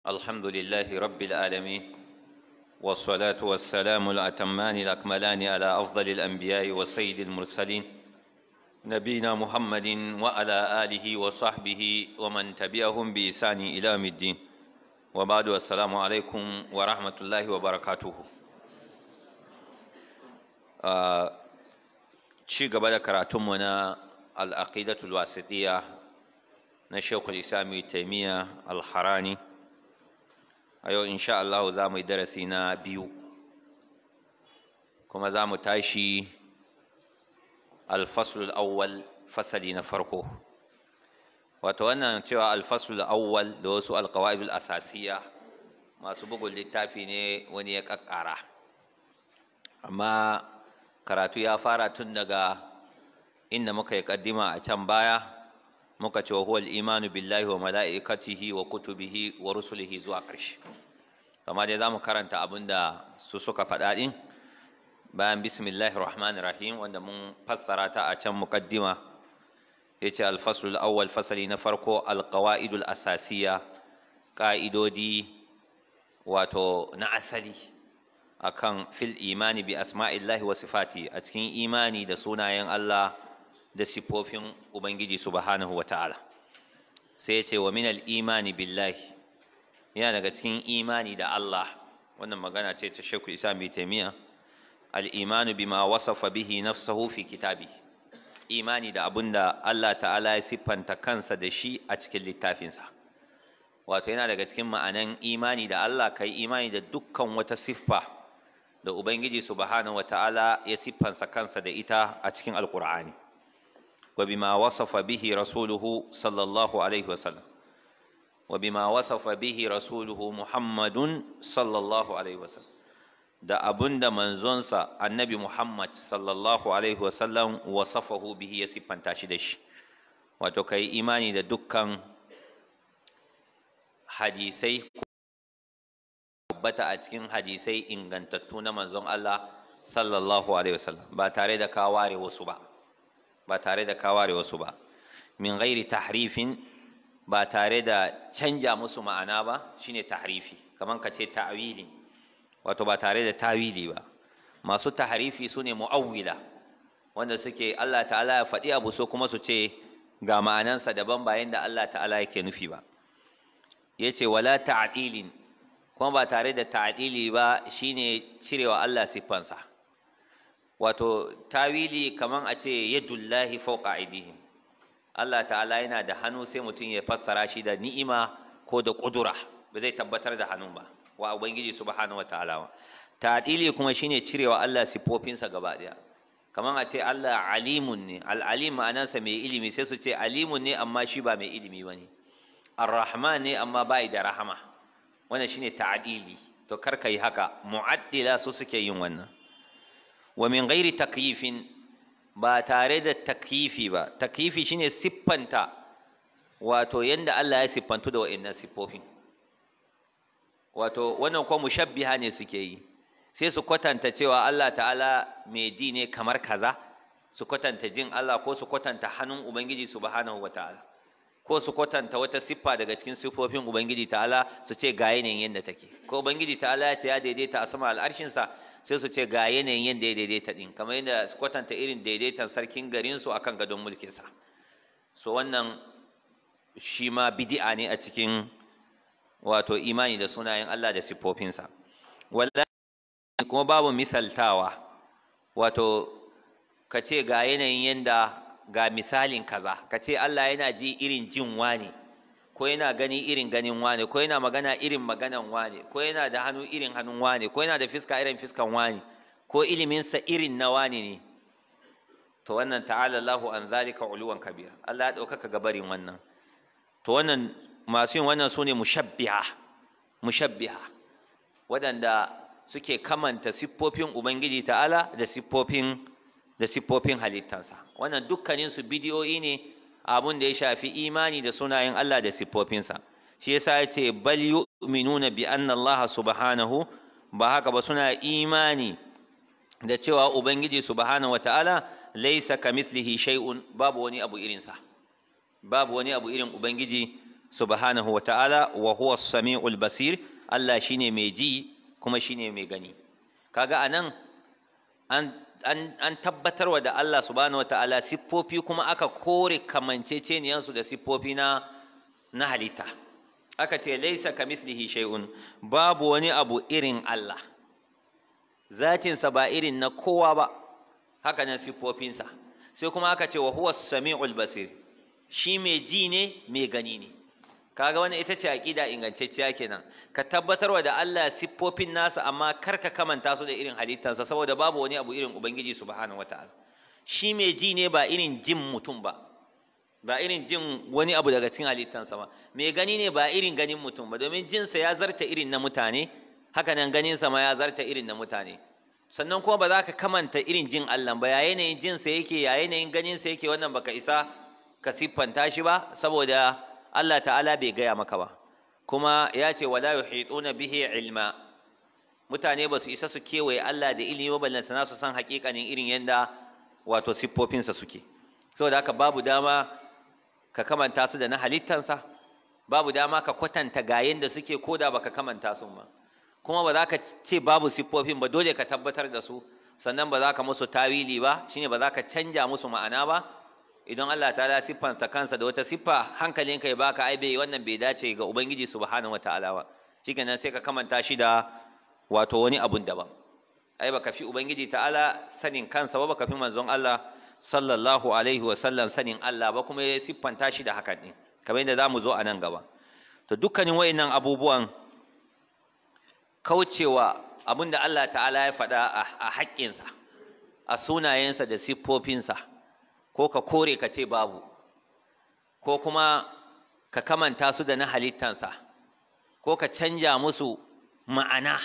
الحمد لله رب العالمين والصلاة والسلام الأتمان الأكملان على أفضل الأنبياء وسيد المرسلين نبينا محمد وعلى آله وصحبه ومن تبعهم بإحسان إلى يوم الدين وبعد السلام عليكم ورحمة الله وبركاته ci gaba da karatunmu na al'aqidatul wasitiya na shekul islami taimiyya al-harani a yau insha Allah za mu yi darasi na biyu kuma za mu tashi alfasul awwal fasali na farko wato wannan cewa alfasul awwal da wasu alkawa'ibul asasiya masu bugun littafi ne wani ya kakkara amma karatu ya fara tun daga inda muka yi kaddima a can baya muka ce wa huwal imanu billahi wa mala'ikatihi wa kutubihi wa rusulihi zuwa ƙarshe kama dai za mu karanta abin da su suka faɗa ɗin bayan bismillahir rahmanir rahim wanda mun fassara ta a can muqaddima yace al-faslul awwal fasali na farko al-qawaidul asasiya ƙa'idodi wato na asali akan fil imani bi asma'illahi wa sifati a cikin imani da sunayen Allah da sifofin Ubangiji subhanahu wa ta'ala sai ya ce wa minal imani billahi yana daga cikin imani da Allah wannan magana ce ta shekul isa mai taimiya al'imanu bima wasafa bihi nafsahu fi kitabi imani da abin da Allah ta'ala ya siffanta kansa da shi a cikin littafinsa wato yana daga cikin ma'anan imani da Allah kai imani da dukkan wata siffa da Ubangiji subhanahu wa ta'ala ya siffansa kansa da ita a cikin alkur'ani وبما وصف به رسوله صلى الله عليه وسلم وبما وصف به رسوله محمد صلى الله عليه وسلم da abun da manzonsa annabi Muhammad sallallahu alaihi wasallam wasafahu bihi ya siffanta shi da shi wato kai imani da dukkan hadisai tabbata a cikin hadisai ingantattu na manzon Allah sallallahu alaihi wasallam ba tare da ka ware wasu ba ba tare da ka ware wasu ba min ghairi tahrifin ba tare da canja musu ma'ana ba shine tahrifi kaman ka ce ta'wili wato ba tare da tawili ba masu tahrifi sune mu'awwila wanda suke Allah ta'ala ya faɗi abu so kuma su ce ga ma'anansa daban ba yanda Allah ta'ala yake nufi ba yace wala ta'dilin kuma ba tare da ta'dili ba shine cirewa Allah siffansa wato tawili kaman a ce yadullahi fawqa aidihim Allah ta'ala yana da hannu sai mutum ya fassara shi da ni'ima ko da kudura ba zai tabbatar da hannun ba wa ubangiji subhanahu wataala ta'dili kuma shine cirewa Allah sifofinsa gaba daya kaman a ce Allah alimun ne al-alim ma'anarsa mai ilimi sai su ce alimun ne amma shi ba mai ilimi bane ar-rahman ne amma bai da rahama wannan shine ta'dili to kar yi haka mu'addila su suke yin wannan wa min ghairi takyifin ba tare da takyifi ba takyifi shine siffanta wato yanda Allah ya siffantu da wa'annan siffofin wato wannan ko mushabbiha ne suke yi sai su kwatanta cewa Allah ta'ala mai ji ne kamar kaza su kwatanta jin Allah ko su kwatanta hannun Ubangiji subhanahu wa ta'ala ko su kwatanta wata siffa daga cikin siffofin Ubangiji ta'ala su ce ga yanayin yadda take ko Ubangiji ta'ala ya ce ya daidaita a sama al'arshinsa sai su ce ga yanayin yadda ya daidaita din kamar yadda su kwatanta irin daidaitan sarkin garinsu akan gadon mulkinsa so wannan shi ma bidi'a ne a cikin wato imani da sunayen Allah da siffofinsa wallahi kuma babu misaltawa wato ka ce ga yanayin yadda ga misalin kaza ka ce Allah yana ji irin jin wane ko yana gani irin ganin wane ko yana magana irin maganan wane ko yana da hannu irin hannun wane ko yana da fiska irin fiskan wane ko iliminsa irin na wane ne to wannan ta'ala Allahu an zalika uluwan kabira Allah ya ɗaukaka gabarin wannan to wannan masu yin wannan sune mushabbiha mushabbiha waɗanda suke kamanta siffofin Ubangiji ta'ala da siffofin da siffofin halittansa wannan dukkanin su bidiyoyi ne abun da ya shafi imani da sunayen Allah da siffofinsa shi yasa ya ce bal yu'minuna bi anna Allah subhanahu ba haka ba suna imani da cewa Ubangiji subhanahu wata'ala laysa kamithlihi shay'un babu wani abu irinsa babu wani abu irin Ubangiji subhanahu wa ta'ala wa huwa samiul basir Allah shine mai ji kuma shine mai gani kaga anan an an an tabbatarwa da Allah subhanahu wa ta'ala siffofi kuma aka kore kamanceceniyansu da siffofi na na halitta aka ce laisa kamithlihi shay'un babu wani abu irin Allah zatinsa ba irin na kowa ba haka nan siffofinsa sai kuma aka ce wa huwa sami'ul basir shi mai ji ne mai gani ne kaga wannan ita ce aqida ingantacciya kenan ka tabbatarwa da Allah siffofin nasa amma kar ka kamanta su da irin halittarsa saboda babu wani abu irin ubangiji subhanahu wataala shi mai ji ne ba irin jin mutum ba ba irin jin wani abu daga cikin halittarsa ba mai gani ne ba irin ganin mutum ba domin jinsa ya zarta irin na mutane haka nan ganinsa ma ya zarta irin na mutane sannan kuma ba za ka kamanta irin jin Allah ba ya yanayin jinsa yake ya yanayin ganinsa yake wannan baka isa ka siffanta shi ba saboda Allah ta'ala bai gaya maka ba kuma ya ce wala yuhituna bihi ilma mutane ba su isa su kewaye Allah da ilimi ba ballanta su san hakikanin irin yadda wato siffofinsa suke saboda haka babu dama ka kamanta su da na halittansa babu dama ka kwatanta ga yadda suke ko da baka kamanta su ba kuma ba za ka ce babu siffofin ba dole ka tabbatar da su sannan ba za ka musu tawili ba shine ba za ka canja musu ma'ana ba idan Allah ta siffanta kansa da wata siffa hankalinka ya baka ai bai wannan bai dace ga ubangiji subhanahu wataala ba shikenan sai ka kamanta shi da wato wani abun daban ai baka fi ubangiji ta'ala sanin kansa ba baka fi manzon Allah sallallahu alaihi wa sallam sanin Allah ba kuma ya siffanta shi da hakan din kamar yadda zamu zo a nan gaba to dukkanin wayannan abubuwan kaucewa abin da Allah ta'ala ya faɗa a haƙƙinsa a sunayensa da siffofinsa ko ka kore ka ce babu ko kuma ka kamanta su da na halittansa ko ka canja musu ma'ana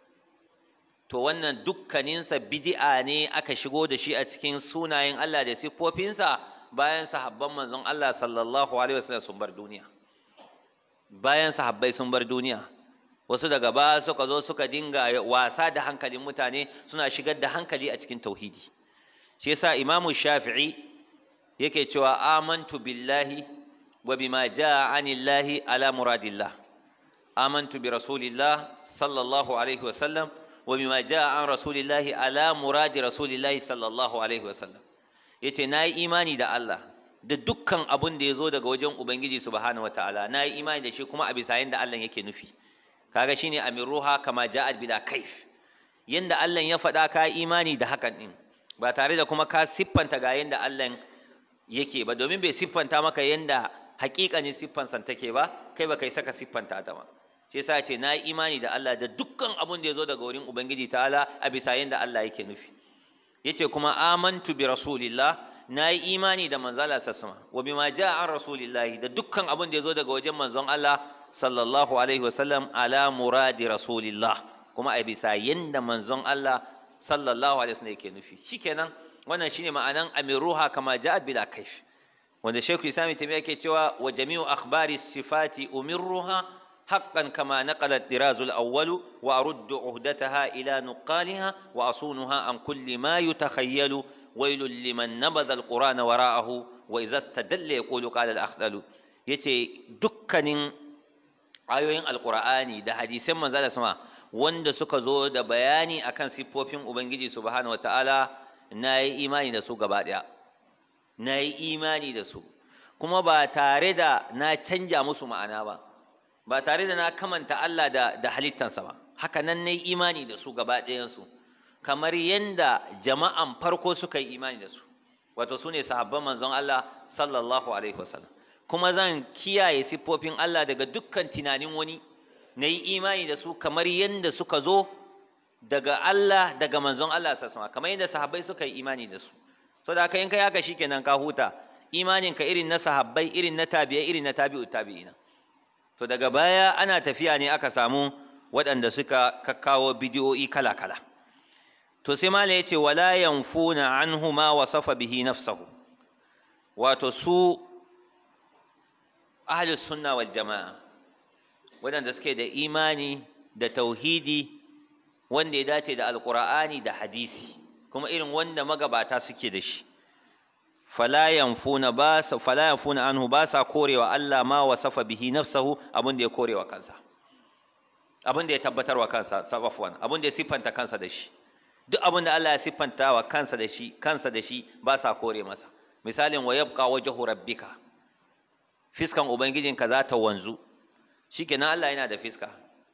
to wannan dukkaninsa bidi'a ne aka shigo da shi a cikin sunayen Allah da siffofinsa bayan sahabban manzon Allah sallallahu alaihi wasallam sun bar duniya bayan sahabbai sun bar duniya wasu daga ba suka zo suka dinga wasa da hankalin mutane suna shigar da hankali a cikin tauhidi shi yasa imamu shafi'i yake cewa amantu billahi wa bima jaa anillahi ala muradillah amantu bi rasulillah sallallahu alaihi wasallam wa bima jaa an rasulillahi ala muradi rasulillahi sallallahu alaihi wasallam yace nayi imani da Allah da dukkan abun da ya zo daga wajen ubangiji subhanahu wataala nayi imani da shi kuma a bisa yanda Allah yake nufi kaga shine amiruha kama ja'at bila kaif yanda Allah ya faɗa ka imani da hakan din ba tare da kuma ka siffanta ga yanda Allah yake ba domin bai siffanta maka yanda haƙiƙanin siffansa take ba kai ba kai saka siffanta ta ba shi yasa ce na yi imani da Allah da dukkan abun da ya zo daga wurin ubangiji ta'ala a bisa yanda Allah yake nufi yace kuma amantu bi rasulillah na yi imani da manzala sassama wa bima ja'a an rasulillahi da dukkan abun da ya zo daga wajen manzon Allah sallallahu alaihi wasallam ala muradi rasulillah kuma a bisa yanda manzon Allah sallallahu alaihi wasallam yake nufi shikenan wannan shine ma'anan amiruha kama ja'at bila kaif wanda Sheikh Islam Taymiyyah yake cewa wa jami'u akhbari sifati umirruha haqqan kama naqala ad-diraz al-awwal wa aruddu uhdataha ila nuqaliha wa asunuha an kulli ma yutakhayyalu wailul liman nabadha al-qur'ana wara'ahu wa idza istadalla yaqulu qala al-akhdalu yace dukkanin ayoyin alkur'ani da hadisan manzo da sama wanda suka zo da bayani akan siffofin ubangiji subhanahu wataala na yi imani da su gaba ɗaya na yi imani da su kuma ba tare da na canja musu ma'ana ba ba tare da na kamanta Allah da, da halittansa ba haka nan na yi imani da su gaba ɗayansu kamar yadda jama'an farko suka yi imani da su wato su ne sahabban manzon Allah sallallahu alaihi wasallam kuma zan kiyaye siffofin Allah daga dukkan tunanin wani na yi imani da su kamar yadda suka zo daga Allah daga manzon Allah sassama kamar yadda sahabbai suka yi imani da su so da haka in kai haka shikenan ka huta imanin ka irin na sahabbai irin na tabi'ai irin na tabi'u tabi'ina to daga baya ana tafiya ne aka samu waɗanda suka kakkawo bidiyoyi kala kala to sai mala yace wala yanfuna anhu ma wasafa bihi nafsahu wato su ahlus sunna wal jama'a waɗanda suke da imani da tauhidi wanda ya dace da alkur'ani da hadisi kuma irin wanda magabata suke da shi fala yanfuna ba sa fala yanfuna anhu ba sa korewa Allah ma wasafa bihi nafsahu abin da ya korewa kansa abin da ya tabbatar wa kansa sabafwan abin da ya siffanta kansa da shi duk abin da Allah ya siffanta wa kansa da shi kansa da shi ba sa kore masa misalin wa yabqa wajhu rabbika fiskan ubangijinka za ta wanzu shikenan Allah yana da fiska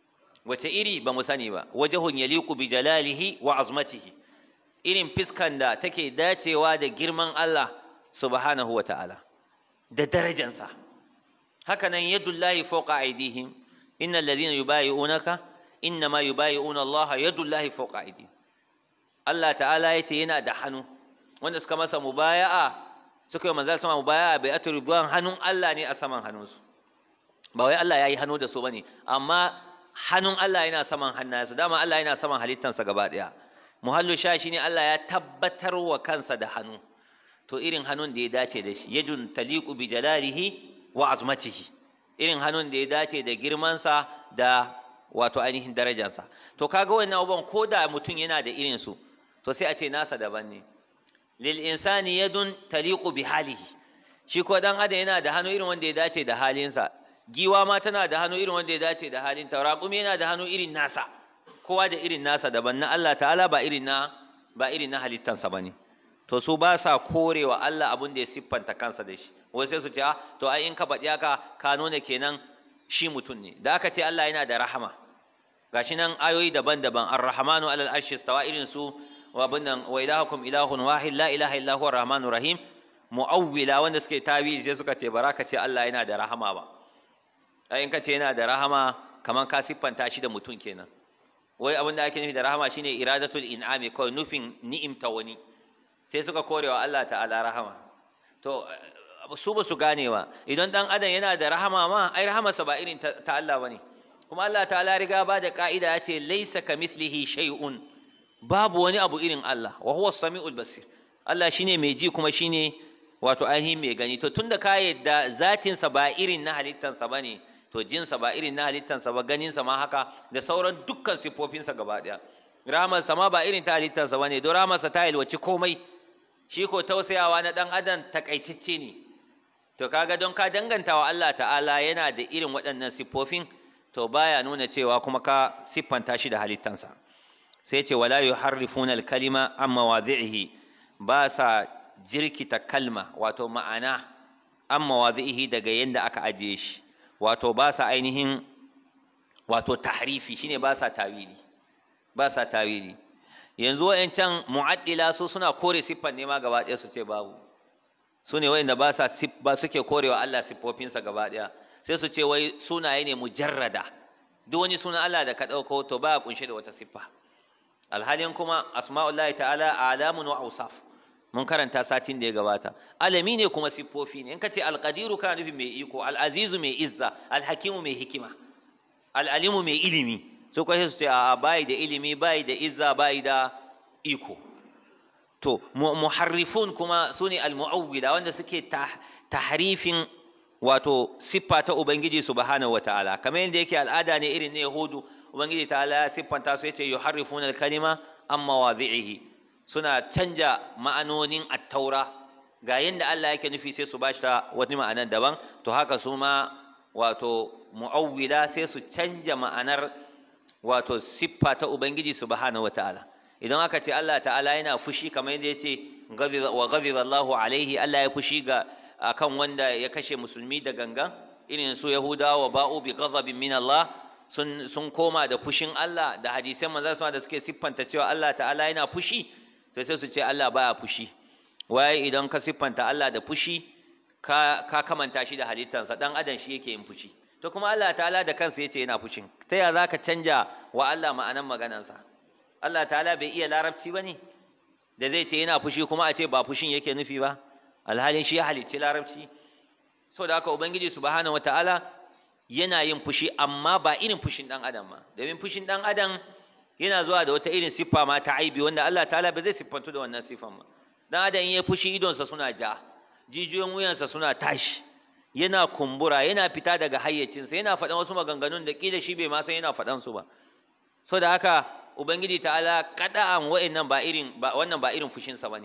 wace iri ba mu sani ba wajhun yaliqu bi jalalihi wa azmatihi irin fiskan da take dacewa da girman Allah subhanahu wa ta'ala da darajansa haka nan yadullahi fawqa aydihim innal ladhina yubayi'unaka innama yubayi'una Allah yadullahi fawqa aydihim Allah ta'ala yace yana da hannu wanda suka masa mubaya'a suka yi manzal sama mubaya'a bai atu ridwan hannun Allah ne a saman hannunsu ba wai Allah yayi hannu da su bane amma hannun Allah yana saman hannayensu dama Allah yana saman halittansa gaba daya muhallu sha shine Allah ya tabbatar wa kansa da hannu to irin hannun da ya dace da shi yajun taliqu bi jalalihi wa azmatihi irin hannun da ya dace da girmansa da wato ainihin darajarsa to kaga wannan abubuwan ko da mutum yana da irin su to sai a ce nasa daban ne lil insani yadun taliqu bi halihi shi ko dan adam yana da hannu irin wanda ya dace da halinsa giwa ma tana da hannu irin wanda ya dace da halin ta raƙumi yana da hannu irin nasa kowa da irin nasa daban na Allah ta'ala ba irin na ba irin na halittansa bane to su ba sa korewa Allah abin da ya siffanta kansa da shi wai sai su ce ah to ai in ka faɗi haka ka nuna kenan shi mutum ne da aka ce Allah yana da rahama gashi nan ayoyi daban-daban ar-rahmanu alal arshi stawa irin su wa bunnan wa ilahukum ilahun wahid la ilaha illa huwa rahmanur rahim mu'awwila wanda suke tawili sai suka ce baraka ce Allah yana da rahama ba ai in ka ce yana da rahama kaman ka siffanta shi da mutum kenan wai abin da ake nufi da rahama shine iradatul in'ami kawai nufin ni'imta wani sai suka korewa Allah ta'ala rahama to su ba su ganewa idan dan adam yana da rahama ma ai rahamarsa ba irin ta Allah bane kuma Allah ta'ala riga ba da ka'ida ya ce laisa kamithlihi shay'un babu wani abu irin Allah wa huwa samiul basir Allah shine mai ji kuma shine wato ainihin mai gani to tunda ka yadda zatinsa ba irin na halittansa bane to jinsa ba irin na halittansa ba ganinsa ma haka da sauran dukkan siffofinsa gaba ɗaya rahamarsa ma ba irin ta halittansa ba ne don rahamarsa ta yalwaci komai shi ko tausayawa na ɗan adam takaitacce ne to kaga don ka danganta wa Allah ta'ala yana da irin waɗannan siffofin to baya nuna cewa kuma ka siffanta shi da halittansa sai ce wala yuharrifuna al-kalima an mawadhi'ihi ba sa jirkita kalma wato ma'ana an mawadhi'ihi daga yanda aka ajiye shi wato ba sa ainihin wato tahrifi shine ba sa tawili ba sa tawili yanzu wayancan mu'addila su suna kore siffan ne ma gaba ɗaya su ce babu su ne wayanda ba sa ba suke korewa Allah siffofinsa gaba ɗaya sai su ce wai sunaye ne mujarrada duk wani sunan Allah da ka ɗauko to ba kunshe da wata siffa alhalin kuma asma'ullahi ta'ala alamun wa awsaf mun karanta satin da ya gabata alami ne kuma siffofi ne in ka ce alqadiru kana nufin mai iko al'azizu mai izza alhakimu mai hikima al'alimu mai ilimi su kwashe su ce a bayi da ilimi bayi da izza bayi da iko to muharrifun kuma su ne almu'awwila wanda suke tahrifin wato siffa ta ubangiji subhanahu wataala kamar yadda yake al'ada ne irin na yahudu ubangiji ta'ala ya siffanta su yace yuharrifuna al-kalima an mawadhi'ihi suna canja ma'anonin attaura ga yadda Allah yake nufi sai su ba shi ta wani ma'anar daban to haka su ma wato mu'awwila sai su canja ma'anar wato siffa ta ubangiji subhanahu wata'ala idan aka ce Allah ta'ala yana fushi kamar yadda yace wa ghadiba Allahu alaihi Allah ya fushi ga akan wanda ya kashe musulmi da gangan irin su yahudawa ba'u bi ghadabin min Allah sun sun koma da fushin Allah da hadisan manzo da suke siffanta cewa Allah ta'ala yana fushi to sai su ce Allah baya fushi waye idan ka siffanta Allah da fushi ka ka kamanta shi da halittansa dan adam shi yake yin fushi to kuma Allah ta'ala da kansa yace yana fushin ta ya zaka canja wa Allah ma'anan maganansa Allah ta'ala bai iya larabci bane da zai ce yana fushi kuma a ce ba fushin yake nufi ba alhalin shi ya halicci larabci da haka ubangiji subhanahu wata'ala yana yin fushi amma ba irin fushin dan adam ma domin fushin dan adam yana zuwa da wata irin siffa ma ta aibi wanda Allah ta'ala ba zai siffantu da wannan siffan ba dan adam in ya fushi idonsa suna ja jijiyoyin wuyansa suna tashi yana kumbura yana fita daga hayyacinsa yana faɗan wasu maganganun da kila shi bai ma san yana faɗan su ba so da haka ubangiji ta'ala kada'an wa'annan ba irin ba wannan ba irin fushinsa bane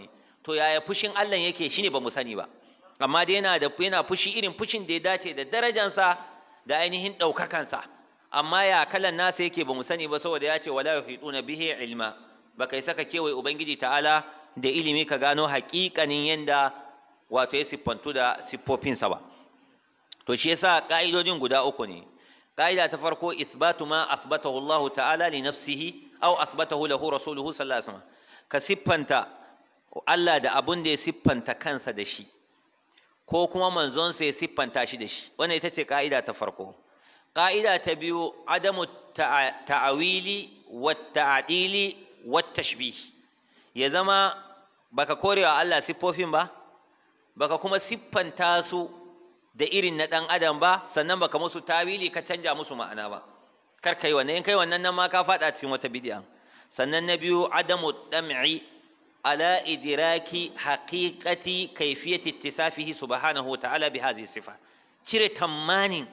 to yaya fushin Allah yake shine ba mu sani ba amma dai yana da yana fushi irin fushin da ya dace da darajansa da ainihin ɗaukakansa amma ya kalan nasa yake ba mu sani ba saboda ya ce wala yuhiduna bihi ilma ba kai saka kewaye ubangiji ta'ala da ilimi ka gano haƙiƙanin yanda wato ya siffantu da siffofinsa ba to shi yasa ka'idodin guda uku ne ka'ida ta farko ithbatu ma athbatahu Allah ta'ala li nafsihi aw athbatahu lahu rasuluhu sallallahu alaihi wasallam ka siffanta Allah da abun da ya siffanta kansa da shi ko kuma manzonsa ya siffanta shi da shi wannan ita ce ka'ida ta farko ka'ida ta biyu adamu ta'awili wa ta'dili wa tashbih ya zama baka korewa Allah siffofin ba baka kuma siffanta su da irin na ɗan adam ba sannan baka musu tawili ka canja musu ma'ana ba kar kai wannan in kai wannan nan ma ka faɗa cikin wata bid'a sannan na biyu adamu dam'i ala idraki haqiqati kayfiyati ittisafihi subhanahu wa ta'ala bi hadhihi sifa cire tamanin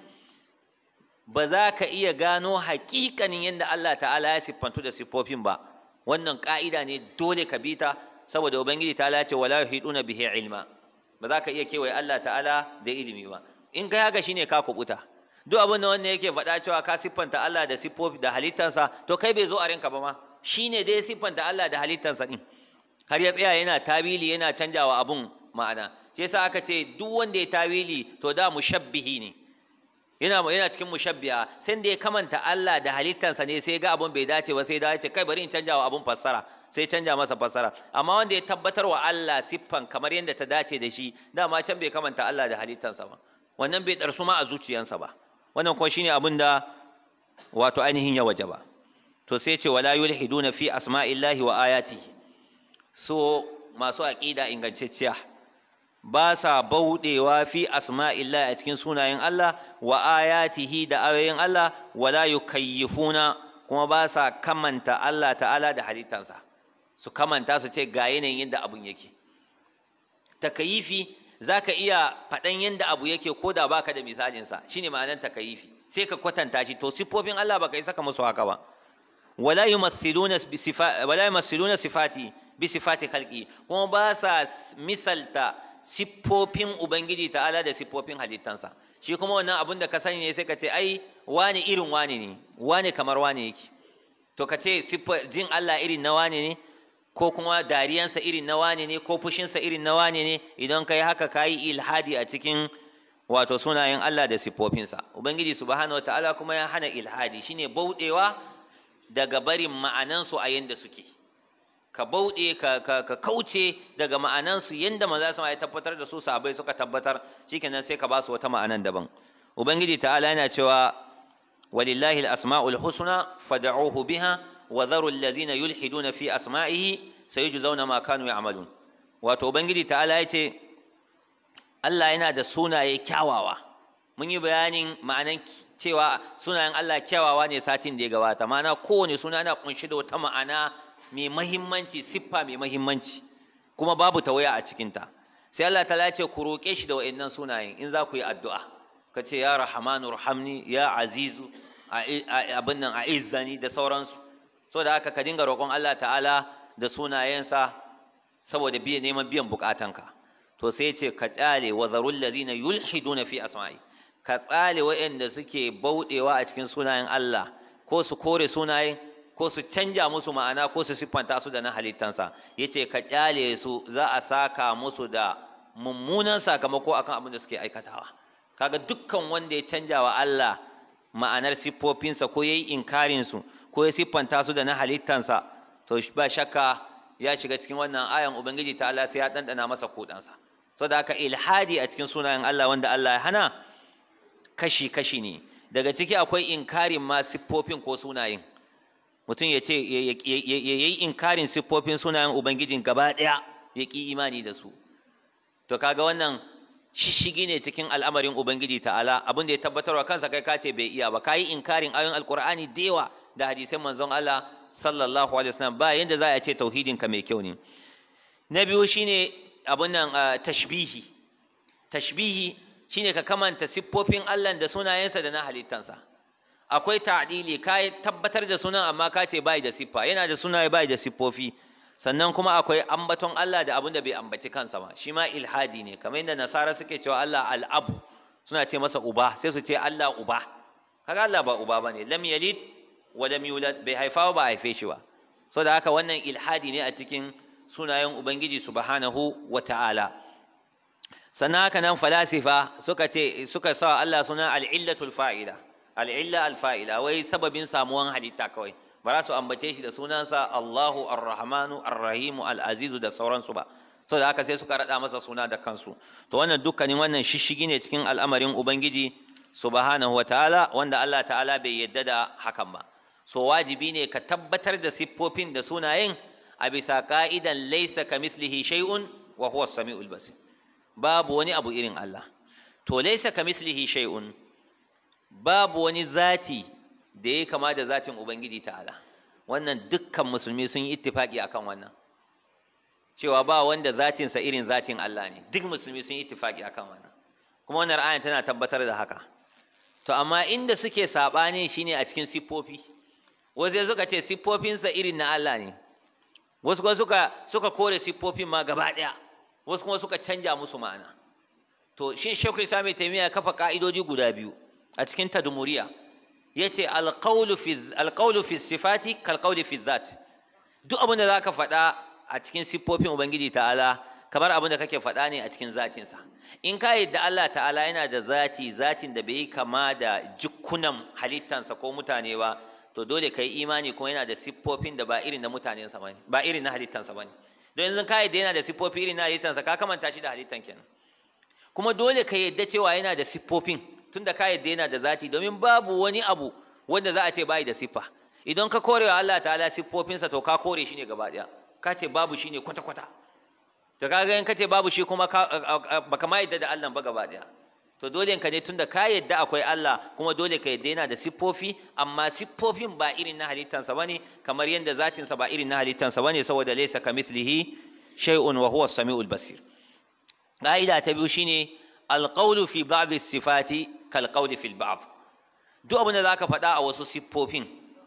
ba za ka iya gano haƙiƙanin yadda Allah ta'ala ya siffantu da siffofin ba wannan ƙa'ida ne dole ka bi ta saboda ubangiji ta ce wala yuhiduna bihi ilma ba za ka iya kewaye Allah ta'ala da ilimi ba in kai haka shine ka kubuta duk abin da wanda yake faɗa cewa ka siffanta Allah da siffofi da halittansa to kai bai zo a rinka ba ma shine dai siffanta Allah da halittansa din har ya tsaya yana tawili yana canjawa abun ma'ana shi yasa aka ce duk wanda ya tawili to da mushabbihi ne yana yana cikin mushabbiha sai da ya kamanta Allah da halittansa ne sai ga abun bai dace ba sai da ya ce kai bari in canjawa abun fassara sai canja masa fassara amma wanda ya tabbatar wa Allah siffan kamar yadda ta dace da shi dama can bai kamanta Allah da halittansa ba wannan bai ɗarsu ma a zuciyansa ba wannan kuma shine abin da wato ainihin ya waje ba to sai ce wala yulhiduna fi asma'illahi wa ayatihi so masu aqida ingantacciya ba sa bauɗewa fi asma'illahi a cikin sunayen Allah wa ayatihi da ayoyin Allah wala yukayyifuna kuma ba sa kamanta Allah ta'ala da halittansa su kamanta su ce ga yanayin yadda abun yake takayifi za ka iya faɗan yadda abu yake ko da baka da misalinsa shine ma'anar takayifi sai ka kwatanta shi to siffofin Allah baka yi saka musu haka ba wala yumathiluna bi sifati wala yumathiluna sifati bi sifati khalqi kuma ba sa misalta siffofin ubangiji ta'ala da siffofin halittansa shi kuma wannan abun da ka sani ne sai ka ce ai wani irin wani ne wani kamar wani yake to ka ce jin Allah irin na wani ne ko kuma dariyansa irin na wane ne ko fushinsa irin na wane ne idan kai haka kayi ilhadi a cikin wato sunayen Allah da siffofinsa ubangiji subhanahu wataala kuma ya hana ilhadi shine bauɗewa daga barin ma'anansu a yanda suke ka bauɗe ka, ka, ka kauce daga ma'anansu yanda maza su ya tabbatar da su sabai suka tabbatar shikenan sai ka ba su wata ma'anan daban ubangiji ta'ala yana cewa walillahi al-asma'ul husna fad'uhu biha وذروا الذين يلحدون في أسمائه سيجزون ما كانوا يعملون wato ubangiji ta'ala ya ce Allah yana da sunaye kyawawa mun yi bayanin ma'anan cewa sunayen Allah kyawawa ne satin da ya gabata ma'ana kowane suna yana kunshi da wata ma'ana mai mahimmanci siffa mai mahimmanci kuma babu tawaya a cikinta sai Allah ta ce ku roƙe shi da wa'annan sunayen in za ku yi addu'a ka ce ya rahamanu rahamni ya azizu abin nan a izzani da sauransu so da haka ka dinga roƙon Allah ta'ala da sunayensa saboda biya neman biyan bukatanka to sai ce ka tsale wa zarul ladina yulhiduna fi asma'i ka tsale waɗanda suke bauɗewa a cikin sunayen Allah ko su kore sunayen ko su canja musu ma'ana ko su siffanta su da na halittansa yace ka kyale su za a saka musu da mummunan sakamako akan abin da suke aikatawa kaga dukkan wanda ya canja wa Allah ma'anar siffofinsa ko yayi inkarin su ko ya siffanta su da na halittansa to ba shakka ya shiga cikin wannan ayan ubangiji ta Allah sai ya dandana masa kudansa saboda haka ilhadi a cikin sunayen Allah wanda Allah ya hana kashi kashi ne daga ciki akwai inkarin ma siffofin ko sunayen mutum ya ce ya yi inkarin siffofin sunayen ubangijin gaba ɗaya ya ƙi imani da su to kaga wannan shishigi ne cikin al'amarin ubangiji ta'ala abin da ya tabbatarwa kansa kai ka ce bai iya ba ka yi inkarin ayoyin alkur'ani da yawa da hadisan manzon Allah sallallahu alaihi wasallam ba yanda za a ce tauhidin ka mai kyau ne na biyu shine abun nan tashbihi tashbihi shine ka kamanta siffofin Allah da sunayensa da na halittansa akwai ta'dili ka tabbatar da sunan amma ka ce bai da siffa yana da sunaye bai da siffofi sannan kuma akwai ambaton Allah da abin da bai ambaci kansa ba shi ma ilhadi ne kamar yadda nasara suke cewa Allah al'abu suna ce masa uba sai su ce Allah uba kaga Allah ba uba bane lam yalid wa lam yulad bai haifa ba haife shi ba saboda haka wannan ilhadi ne a cikin sunayen ubangiji subhanahu wa ta'ala sannan haka nan falasifa suka ce suka sa Allah suna al'illatul fa'ila al'illa al-fa'ila wai sababin samuwan halitta kawai ba za su ambace shi da sunansa Allahu ar-Rahmanu ar-Rahimu al-Azizu da sauransu ba saboda haka sai suka rada masa suna da kansu to wannan dukkanin wannan shishigi ne cikin al'amarin ubangiji subhanahu wa ta'ala wanda Allah ta'ala bai yadda da hakan ba so wajibi ne ka tabbatar da siffofin da sunayen a bisa ka'idan laysa kamithlihi shay'un wa huwa as-sami'ul basir babu wani abu irin Allah to laysa kamithlihi shay'un babu wani zati da ya kama da zatin ubangiji ta'ala wannan dukkan musulmi sun yi ittifaki akan wannan cewa ba wanda zatinsa irin zatin Allah ne duk musulmi sun yi ittifaki akan wannan kuma wannan ayan tana tabbatar da haka to amma inda suke sabani shine a cikin siffofi wasu suka ce siffofinsa irin na Allah ne wasu kuma suka suka kore siffofin ma gaba daya wasu kuma suka canja musu ma'ana to shin shekul sami taimiyya kafa ka'idoji guda biyu a cikin tadmuriya yace alqawlu fi alqawlu fi sifati kalqawli fi dhat duk abin da zaka faɗa a cikin siffofin ubangiji ta'ala kamar abin da kake faɗa ne a cikin zatinsa in ka yadda Allah ta'ala yana da zati zatin da bai kama da jikunan halittansa ko mutane ba to dole ka yi imani kuma yana da siffofin da ba irin na mutanensa bane ba irin na halittansa bane don yanzu ka yadda yana da siffofi irin na halittansa ka kamanta shi da halittan kenan kuma dole ka yadda cewa yana da siffofin tunda ka yadda yana da zati domin babu wani abu wanda za a ce bai da siffa idan ka kore wa Allah ta'ala siffofinsa to ka kore shi ne gaba daya ka ce babu shi ne kwata kwata to kaga in ka ce babu shi kuma baka ma yadda da Allah ba gaba daya to dole ka ne tunda ka yadda akwai Allah kuma dole ka yadda yana da siffofi amma siffofin ba irin na halittansa bane kamar yadda zatinsa ba irin na halittansa bane saboda laysa kamithlihi shay'un wa huwa as-sami'ul basir ƙa'ida ta biyu shine alƙaulu fi ba'd sifati kal qawli fil ba'd duk abin da zaka faɗa a wasu siffofin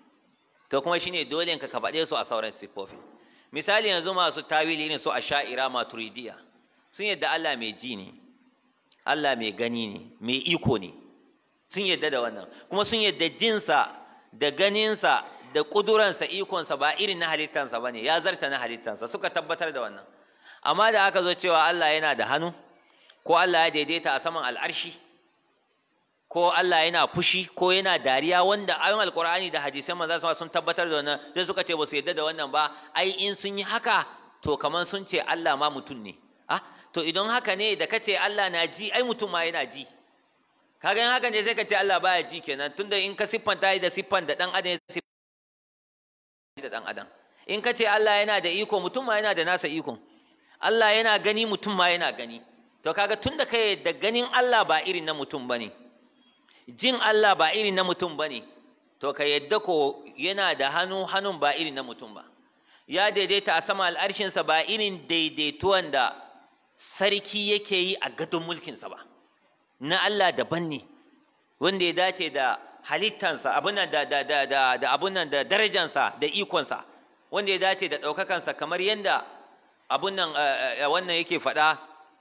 to kuma shine dole ka ka faɗe su a sauran siffofin misali yanzu masu tawili ne su asha'ira maturidiya sun yadda Allah mai ji ne Allah mai gani ne mai iko ne sun yadda da wannan kuma sun yadda jinsa da ganinsa da ƙuduransa ikonsa ba irin na halittansa ba ne ya zarta na halittansa suka tabbatar da wannan amma da aka zo cewa Allah yana da hannu ko Allah ya daidaita a saman al'arshi ko Allah yana fushi ko yana dariya wanda ayon alkur'ani da hadisan manzo sun tabbatar da wannan sai suka ce ba su yadda da wannan ba ai in sun yi haka to kamar sun ce Allah ma mutum ne ah to idan haka ne da kace Allah na ji ai mutum ma yana ji kaga in haka ne sai ka ce Allah baya ji kenan tunda in ka siffanta da siffan da dan adam ya da dan adam in ka ce Allah yana da iko mutum ma yana da nasa ikon Allah yana gani mutum ma yana gani to kaga tunda kai da ganin Allah ba irin na mutum bane jin Allah ba irin na mutum bane to ka yadda ko yana da hannu hannun ba irin na mutum ba ya daidaita a sama al'arshinsa ba irin daidaituwan da sarki yake yi a gadon mulkinsa ba na Allah daban ne wanda ya dace da halittansa abun da da da da da abun nan da darajansa da ikonsa wanda ya dace da ɗaukakansa kamar yadda abun nan wannan yake faɗa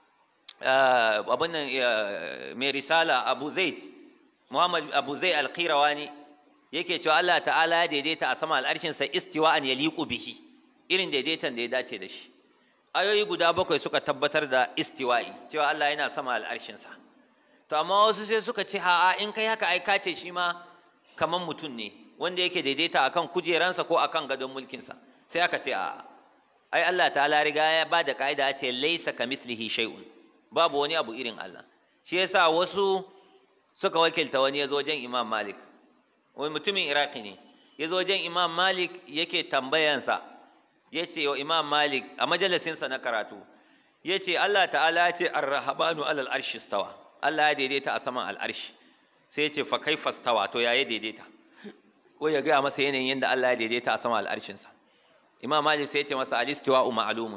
abun nan mai risala abu zaid muhammad abu zaid alqirawani yake cewa Allah ta'ala ya daidaita a sama al'arshinsa istiwa'an yaliqu bihi irin daidaitan da ya dace da shi ayoyi guda bakwai suka tabbatar da istiwa'i cewa Allah yana sama al'arshinsa to amma wasu sai suka ce a'a in kai haka ai ka ce shi ma kaman mutum ne wanda yake daidaita akan kujeransa ko akan gadon mulkinsa sai aka ce a'a ai Allah ta'ala riga ya ba da ka'ida ya ce laisa kamithlihi shay'un babu wani abu irin Allah shi yasa wasu suka wakilta wani ya zo wajen Imam Malik wani mutumin Iraki ne ya zo wajen Imam Malik yake tambayansa ya ce wa Imam Malik a majalisinsa na karatu ya ce Allah ta'ala ya ce ar-rahabanu alal arshi stawa Allah ya daidaita a saman al'arshi sai ya ce fa kai fastawa to ya yi daidaita ko ya gaya masa yanayin yadda Allah ya daidaita a saman al'arshinsa Imam Malik sai ya ce masa al-istiwa'u ma'lumun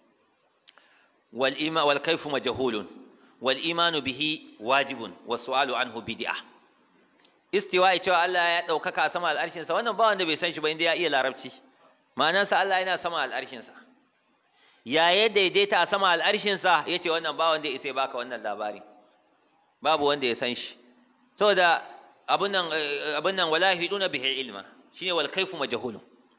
wal ima wal kayfu majhulun wal imanu bihi wajibun was su'alu anhu bid'ah istiwa'i cewa Allah ya ɗaukaka a sama al'arshinsa wannan ba wanda bai san shi ba inda ya iya larabci ma'anansa Allah yana sama al'arshinsa ya ya daidaita a sama al'arshinsa ya ce wannan ba wanda ya isa baka wannan labari babu wanda ya san shi saboda abin nan abin nan wala hiduna bihi ilma shine wal kaifu majhulun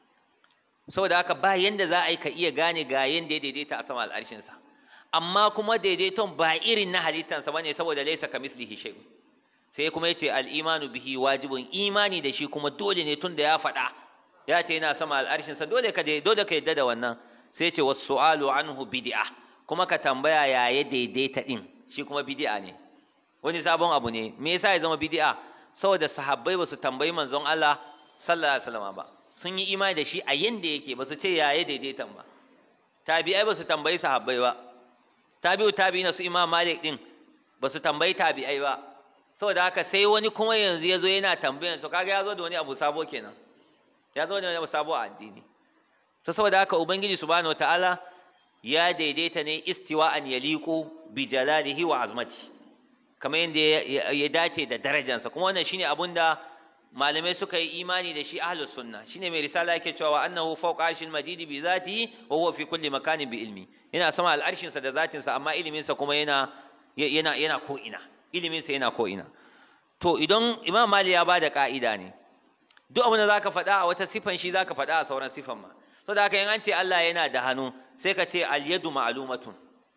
saboda haka ba yanda za a yi ka iya gane ga yanda ya daidaita a sama al'arshinsa amma kuma daidaiton ba irin na halittansa bane saboda laysa kamithlihi shay'un sai kuma yace al-imanu bihi wajibun imani da shi kuma dole ne tunda ya faɗa ya ce yana sama al'arshinsa dole ka dole ka yadda da wannan sai ce wasu su'alu anhu bid'a kuma ka tambaya ya ya daidaita din shi kuma bid'a ne wani sabon abu ne me yasa ya zama bid'a saboda sahabbai basu tambayi manzon Allah sallallahu alaihi wasallam ba sun yi imani da shi a yanda yake basu ce ya ya daidaitan ba tabi'ai basu tambayi sahabbai ba tabi'u tabi'ina su imam malik din basu tambayi tabi'ai ba saboda haka sai wani kuma yanzu ya zo yana tambayan su kaga ya zo da wani abu sabo kenan ya zo da wani abu sabo a addini to saboda haka ubangiji subhanahu wataala ya daidaita ne istiwa'an yaliqu bi jalalihi wa azmati kamar yadda ya dace da darajansa kuma wannan shine abun da malamai suka yi imani da shi ahlus sunna shine mai risala yake cewa wa annahu fawqa arshil majidi bi zatihi wa huwa fi kulli makanin bi ilmi yana sama al'arshin sa da zatin sa amma ilimin sa kuma yana yana yana ko ina ilimin sa yana ko ina to idan imam mali ya bada ka'ida ne duk abin da zaka faɗa a wata sifan shi zaka faɗa a sauran sifan ma to da haka in an ce Allah yana da hannu sai ka ce al yadu ma'lumatun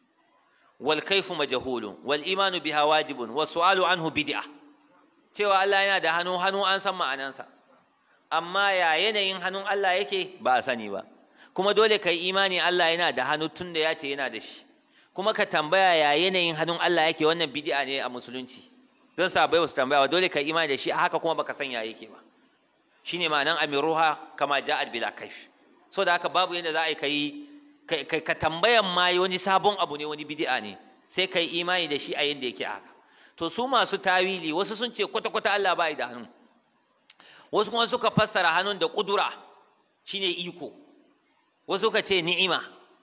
wal kayfu majhulun wal imanu biha wajibun was su'alu anhu bid'ah cewa Allah yana da hannu hannu an san ma'anansa amma ya yanayin hannun Allah yake ba a sani ba kuma dole ka yi imani Allah yana da hannu tun da ya ce yana da shi kuma ka tambaya ya yanayin hannun Allah yake wannan bid'a ne a musulunci don sahabbai su tambaya ba dole ka yi imani da shi a haka kuma baka san ya yake ba shine ma'anan amiruha kama ja'at bila kaish so da haka babu yadda za a yi kai ka tambayan ma wani sabon abu ne wani bid'a ne sai ka yi imani da shi a yadda yake a haka to su masu tawili wasu sun ce kwata-kwata Allah ba da hannu wasu kuma suka fassara hannun da ƙudura shine iko wasu suka ce ni'ima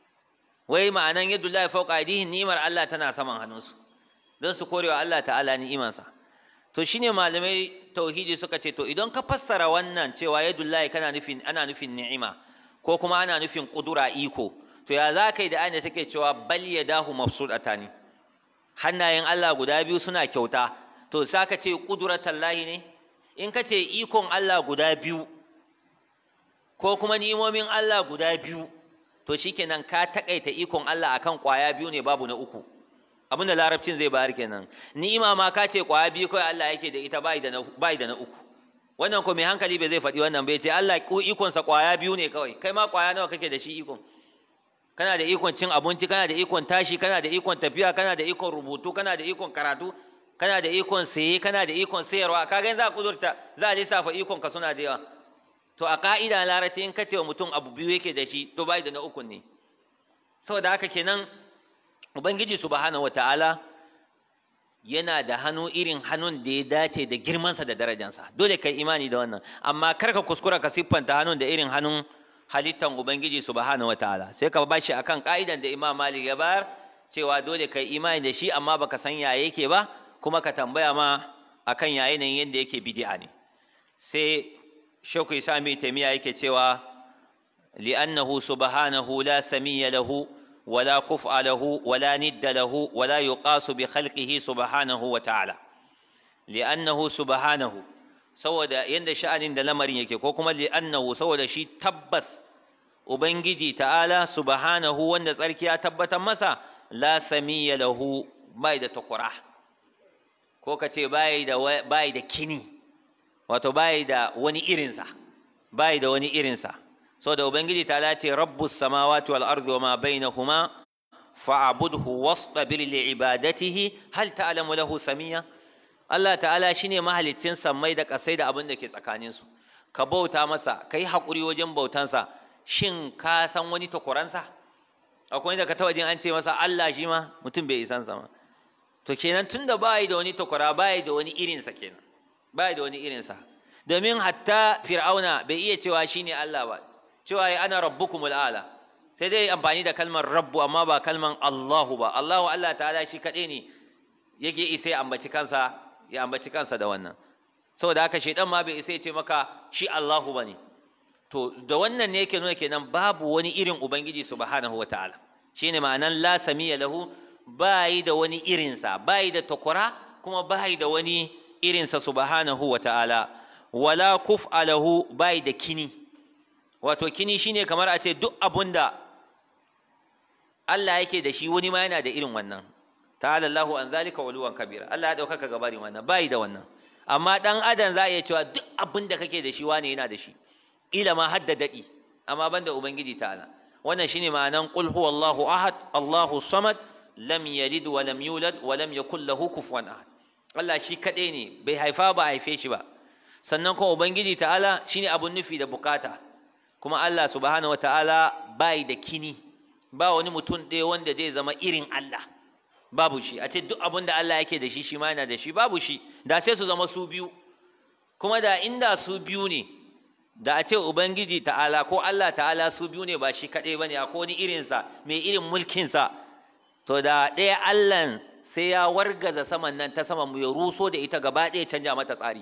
wai ma'anan yadda Allah ya fauka aidihin ni'imar Allah tana saman hannunsu don su korewa Allah ta'ala ni'imansa to shine malamai tauhidi suka ce to idan ka fassara wannan cewa yadullahi kana nufin ana nufin ni'ima ko kuma ana nufin ƙudura iko to ya za ka yi da ayyana take cewa bal yadahu mabsudatani hannayen Allah guda biyu suna kyauta to sa ka ce ƙudurar lahi ne in ka ce ikon Allah guda biyu ko kuma ni'imomin Allah guda biyu to shikenan ka takaita ikon Allah akan ƙwaya biyu ne babu na uku abinda larabcin zai bayar kenan ni'ima ma ka ce ƙwaya biyu kawai Allah yake da ita bai da na bai da na uku wannan ko mai hankali bai zai faɗi wannan bai ce Allah ko ikonsa ƙwaya biyu ne kawai kai ma ƙwaya nawa kake da shi ikon kana da ikon cin abinci kana da ikon tashi kana da ikon tafiya kana da ikon rubutu kana da ikon karatu kana da ikon saye kana da ikon sayarwa kaga yanzu za a kudurta za a lissafa ikon ka suna da yawa to a ka'ida larabci in kace wa mutum abu biyu yake da shi to bai da na ukun ne saboda haka kenan ubangiji subhanahu wataala yana da hannu irin hannun da ya dace da girmansa da darajansa dole kai imani da wannan amma kar ka kuskura ka siffanta hannun da irin hannun halittan Ubangiji subhanahu wataala sai ka bashi akan ka'idan da Imam Malik ya bayar cewa dole kai imani da shi amma baka san ya yake ba kuma ka tambaya ma akan ya yanayin yadda yake bid'a ne sai Sheikh Isa mai Taymiya yake cewa li'annahu subhanahu la samiyya lahu ولا كفء له ولا ند له ولا يقاس بخلقه سبحانه وتعالى لأنه سبحانه saboda yanda sha'anin da lamarin yake ko kuma li'annahu saboda shi tabbas ubangiji ta'ala subhanahu wanda tsarki ya tabbatar masa la samiyya lahu bai da takura ko ka ce bai da bai da kini wato bai da wani irinsa bai da wani irinsa saboda ubangiji ta'ala ce rabbus samawati wal ardi wa ma bainahuma fa'budhu wastabir li ibadatihi hal ta'lamu lahu samiyya Allah ta'ala shine mahaliccin sammai da ƙasai da abin da ke tsakaninsu ka bauta masa ka yi haƙuri wajen bautansa shin ka san wani takwaransa akwai da ka taɓa jin an ce masa Allah shi ma mutum bai isan sama to kenan tunda bai da wani takwara bai da wani irinsa kenan bai da wani irinsa domin hatta fir'auna bai iya cewa shine Allah ba cewa ya ana rabbukumul ala sai dai amfani da kalmar rabbu amma ba kalmar Allahu ba Allahu Allah ta'ala shi kaɗai ne yake isa ya ambaci kansa ya ambaci kansa da wannan saboda haka shaidan ma bai isa ya ce maka shi Allahu bane to da wannan ne yake nuna kenan babu wani irin ubangiji subhanahu wataala shine ma'anan la samiya lahu bayi da wani irinsa bayi da takwara kuma bayi da wani irinsa subhanahu wa ta'ala wala kuf'a lahu bayi da kini wato kini shine kamar a ce duk abun da Allah yake da shi wani ma yana da irin wannan ta'ala Allahu an zalika waluwan kabira Allah ya ɗaukaka gabarin wannan bayi da wannan amma ɗan adam za a iya cewa duk abin da kake da shi wane yana da shi ƙila ma hadda daɗi amma ban da ubangiji ta'ala wannan shine ma'anan qul huwallahu ahad Allahu samad lam yalid wa lam yulad wa lam yakul lahu kufuwan ahad Allah shi kaɗai ne bai haifa ba a haife shi ba sannan kuma ubangiji ta'ala shine abun nufi da bukata kuma Allah subhanahu wa ta'ala bai da kini ba wani mutum ɗaya wanda zai zama irin Allah babu shi a ce duk abin da Allah yake da shi shi ma yana da shi babu shi da sai su zama su biyu kuma da inda su biyu ne da a ce ubangiji ta'ala ko Allah ta'ala su biyu ne ba shi kaɗai ba ne akwai wani irinsa mai irin mulkinsa to da ɗaya Allah sai ya wargaza saman nan ta saman mu ya ruso da ita gaba ɗaya canja mata tsari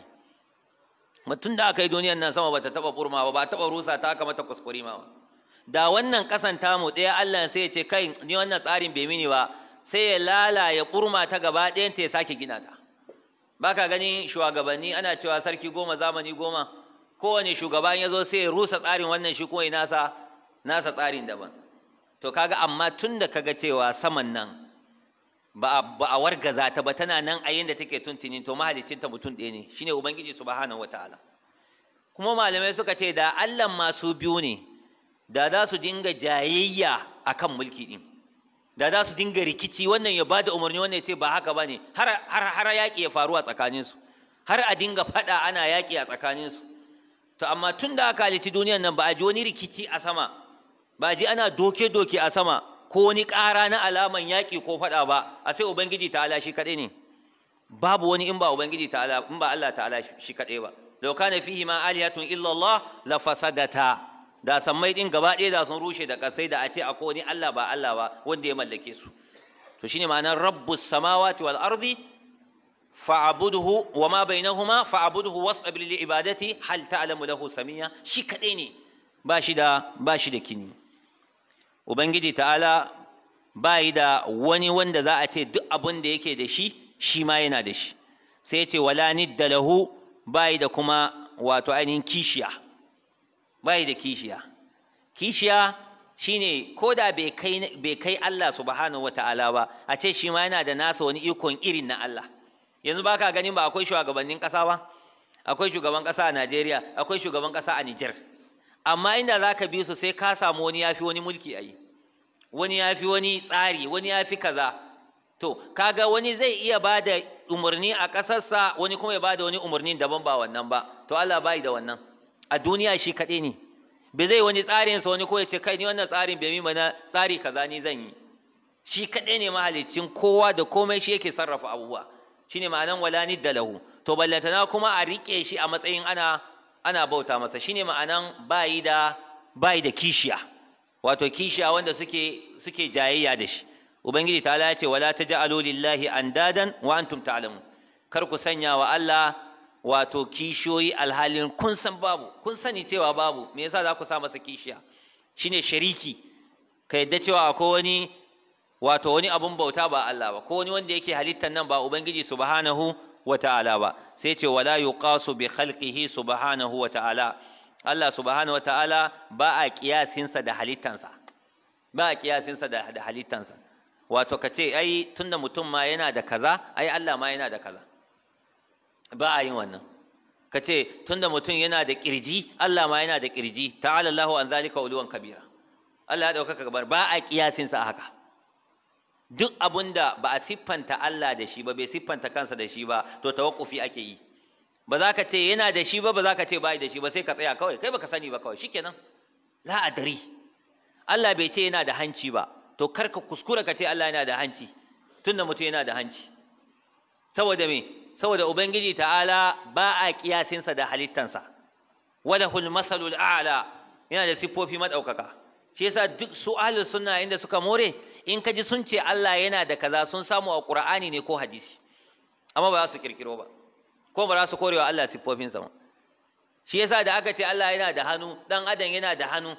mutum da aka yi duniyan nan sama bata taɓa burma ba ba taɓa rusa ta aka mata kuskure ma ba da wannan ƙasan tamu ɗaya Allah sai ya ce kai ni wannan tsarin bai mini ba sai ya lala ya ɓurma ta gaba ɗayanta ya sake gina ta ba ka gani shugabanni ana cewa sarki goma zamani goma kowane shugaban ya zo sai ya rusa tsarin wannan shi kuma nasa nasa tsarin daban to kaga amma tun da kaga cewa saman nan ba a wargaza ta ba tana nan a yanda take tuntuni to mahalicin ta mutum ɗaya ne shine ubangiji subhanahu wataala kuma malamai suka ce da Allah masu biyu ne da za su dinga jayayya akan mulki din da za su dinga rikici wannan ya bada umarni wannan ya ce ba haka bane har har har yaƙi ya faru a tsakaninsu har a dinga faɗa ana yaƙi a tsakaninsu to amma tun da aka halici duniyan nan ba a ji wani rikici a sama ba a ji ana doke-doke a sama ko wani ƙara na alaman yaƙi ko faɗa ba a sai ubangiji ta'ala shi kaɗai ne babu wani in ba ubangiji ta'ala in ba Allah ta'ala shi kaɗai ba law kana fihi ma alihatun illa Allah la fasadata da sammai din gaba ɗaya da sun rushe da kasai da a ce akwai wani Allah ba Allah ba wanda ya mallake su to shine ma'anar rabbus samawati wal ardi fa'abuduhu wa ma bainahuma fa'abuduhu wasbir li ibadati hal ta'lamu lahu samiya shi kadai ne ba shi da ba shi da kini ubangiji ta'ala bai da wani wanda za a ce duk abin da yake da shi shi ma yana da shi sai ya ce wala nidda lahu bai da kuma wato ainihin kishiya bai da kishiya kishiya shine ko da bai kai bai kai Allah subhanahu wata'ala ba a ce shi ma yana da nasa wani ikon irin na Allah yanzu ba ka ganin ba akwai shugabannin ƙasa ba akwai shugaban ƙasa a Najeriya akwai shugaban ƙasa a Nijar amma inda za ka bi su sai ka samu wani ya fi wani mulki a yi wani ya fi wani tsari wani ya fi kaza to kaga wani zai iya ba da umarni a ƙasarsa wani kuma ya ba da wani umarni daban ba wannan ba to Allah bai da wannan a duniya shi kaɗai ne bai zai wani tsarinsa wani ko ya ce kai ni wannan tsarin bai mi na tsari kaza ni zan yi shi kaɗai ne mahalicin kowa da komai shi yake sarrafa abubuwa shine ma'anan wala nidda lahu to ballantana kuma a rike shi a matsayin ana ana bauta masa shine ma'anan bayi da bayi da kishiya wato kishiya wanda suke suke jayayya da shi ubangiji ta ya ce wala taj'alu lillahi andadan wa antum ta'lamun kar ku sanya wa Allah wato kishiyoyi alhalin kun san babu kun sani cewa babu me yasa za ku sa masa kishiya shine shariki ka yadda cewa akwai wani wato wani abun bauta ba Allah ba ko wani wanda yake halittar nan ba ubangiji subhanahu wa ta'ala ba sai ce wala yuqasu bi khalqihi subhanahu wa ta'ala Allah subhanahu wa ta'ala ba a kiyasinsa da halittansa ba a kiyasinsa da, da halittansa wato ka ce ai tunda mutum ma yana da kaza ai Allah ma yana da kaza ba a yin wannan ka ce tunda mutum yana da kirji Allah ma yana da kirji ta'ala Allahu an zalika uluwan kabira Allah ya ɗaukaka gabar ba a kiyasinsa a haka duk abun da ba a siffanta Allah da shi ba bai siffanta kansa da shi ba to tawakkufi ake yi ba za ka ce yana da shi ba ba za ka ce bai da shi ba sai ka tsaya kawai kai baka sani ba kawai shikenan la adari Allah bai ce yana da hanci ba to kar ka kuskura ka ce Allah yana da hanci tunda mutum yana da hanci saboda me saboda ubangiji ta'ala ba a kiyasinsa da halittansa walahul masalul a'la yana da siffofi madaukaka shi yasa duk su ahlus sunna inda suka more in ka ji sun ce Allah yana da kaza sun samu a Qur'ani ne ko hadisi amma ba za su kirkiro ba ko ba za su korewa Allah siffofinsa ba shi yasa da aka ce Allah yana da hannu dan adam yana da hannu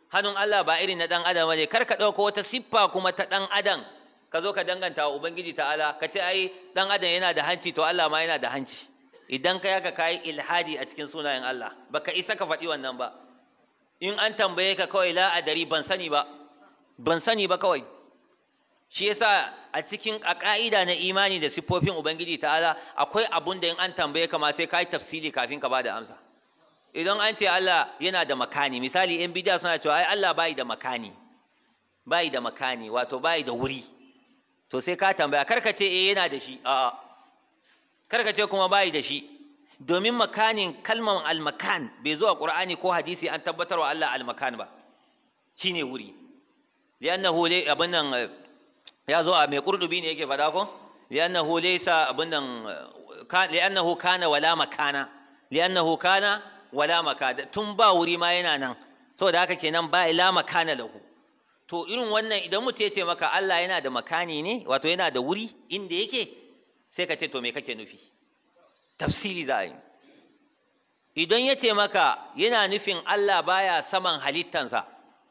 hannun Allah ba irin na dan adam bane kar ka dauko wata siffa kuma ta dan adam ka zo ka danganta wa ubangiji ta'ala ka ce ai dan adam yana da hanci to Allah ma yana da hanci idan ka yaka kai ilhadi a cikin sunayen Allah baka isa ka faɗi wannan ba in an tambaye ka kawai la adari ban sani ba ban sani ba kawai shi yasa a cikin a ka'ida na imani da siffofin ubangiji ta'ala akwai abun da in an tambaye ka ma sai ka yi tafsili kafin ka bada amsa idan an ce Allah yana da makani misali in bidiya suna cewa ai Allah bai da makani bai da makani wato bai da wuri to sai ka tambaya kar ka ce eh yana da shi a'a kar ka ce kuma bai da shi domin makanin kalmar almakan bai zo a qur'ani ko hadisi an tabbatar wa Allah almakan ba shine wuri li'annahu abin nan ya zo a mai kurdubi ne yake faɗa ko li'annahu laysa abin nan li'annahu kana wala makana li'annahu kana wala makana tun ba wuri ma yana nan saboda haka kenan ba la makana lahu to irin wannan idan mutum ya ce maka Allah yana da makani ne wato yana da wuri inda yake sai ka ce to me kake nufi tafsiri za a yi idan ya ce maka yana nufin Allah baya saman halittansa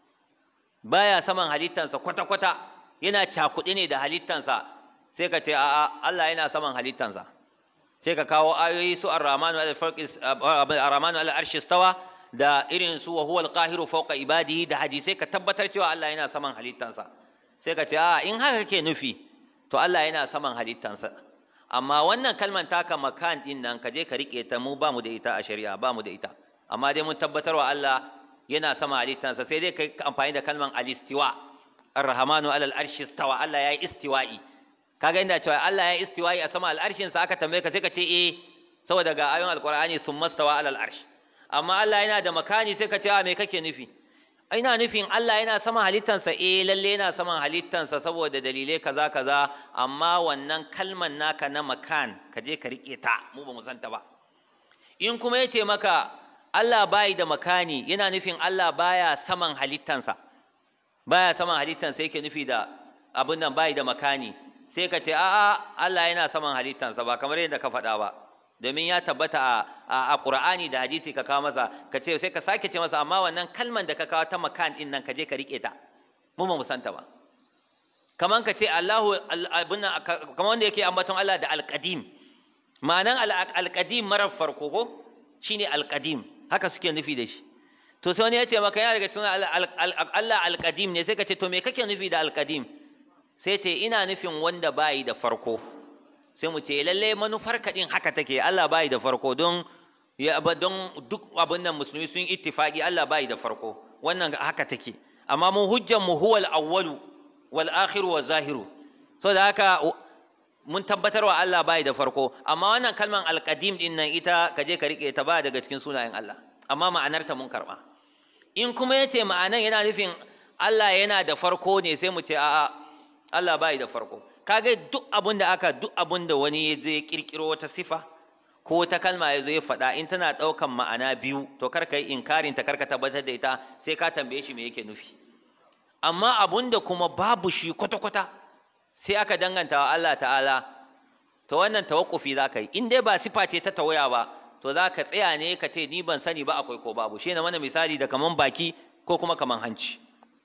baya saman halittansa kwata-kwata yana cakuɗe ne da halittansa sai ka ce a'a Allah yana saman halittansa sai ka kawo ayoyi su ar-rahmanu al-arrahmanu al-arshi stawa da irin su wa huwa al-qahiru fawqa ibadihi da hadisai ka tabbatar cewa Allah yana saman halittansa sai ka ce a'a in haka kake nufi to Allah yana saman halittansa amma wannan kalman taka makan din nan ka je ka rike ta mu ba mu da ita a shari'a ba mu da ita amma dai mun tabbatar wa Allah yana sama halittansa sai dai kai amfani da kalman al-istiwa ar-rahmanu alal arshi istawa Allah ya yi istiwa'i kaga inda cewa Allah ya yi istiwa'i a sama al'arshin sa aka tambaye ka sai ka ce eh saboda ga ayoyin alqur'ani thumma stawa alal arsh amma Allah yana da makani sai ka ce a me kake nufi ina nufin Allah yana sama halittansa eh lalle yana saman halittansa saboda dalilai kaza kaza amma wannan kalman naka na makan ka je ka rike ta mu ba mu san ta ba in kuma yace maka Allah bai da makani yana nufin Allah baya saman halittansa baya saman halittansa yake nufi da abin nan bai da makani sai ka ce a'a Allah yana saman halittansa ba kamar yadda ka faɗa ba domin ya tabbata a Qur'ani da hadisi ka kawo masa ka ce sai ka sake ce masa amma wannan kalman da ka kawo ta makan din nan ka je ka rike ta mu ba mu santa ba kaman ka ce Allahu abin nan kaman wanda yake ambaton Allah da alqadim ma'anan alqadim marar farko ko shine alqadim haka suke nufi da shi to sai wani ya ce maka yana daga cikin Allah alqadim ne sai ka ce to me kake nufi da alqadim sai ce ina nufin wanda bayi da farko sai mu ce lalle manufar kaɗin haka take Allah bayi da farko don ya don duk abin nan musulmi sun ittifaqi Allah bayi da farko wannan haka take amma mun hujjan mu huwal awwalu wal akhiru wa zahiru so da haka mun tabbatar wa Allah bayi da farko amma wannan kalman alqadim din nan ita ka je ka rike ta ba daga cikin sunayen Allah amma ma'anarta mun karba in kuma yace ma'anan yana nufin Allah yana da farko ne sai mu ce a'a Allah bai da farko kaga duk abun da aka duk abun da wani ya zo ya kirkiro wata sifa ko wata kalma ya zo ya faɗa in tana ɗaukan ma'ana biyu to kar ka yi inkarin ta kar ka tabbatar da ita sai ka tambaye shi me yake nufi amma abun da kuma babu shi kwata-kwata sai aka danganta wa Allah ta'ala to wannan tawakkufi za ka yi in dai ba sifa ce ta tawaya ba to za ka tsaya ne ka ce ni ban sani ba akwai ko babu shi ne mana misali da kaman baki ko kuma kaman hanci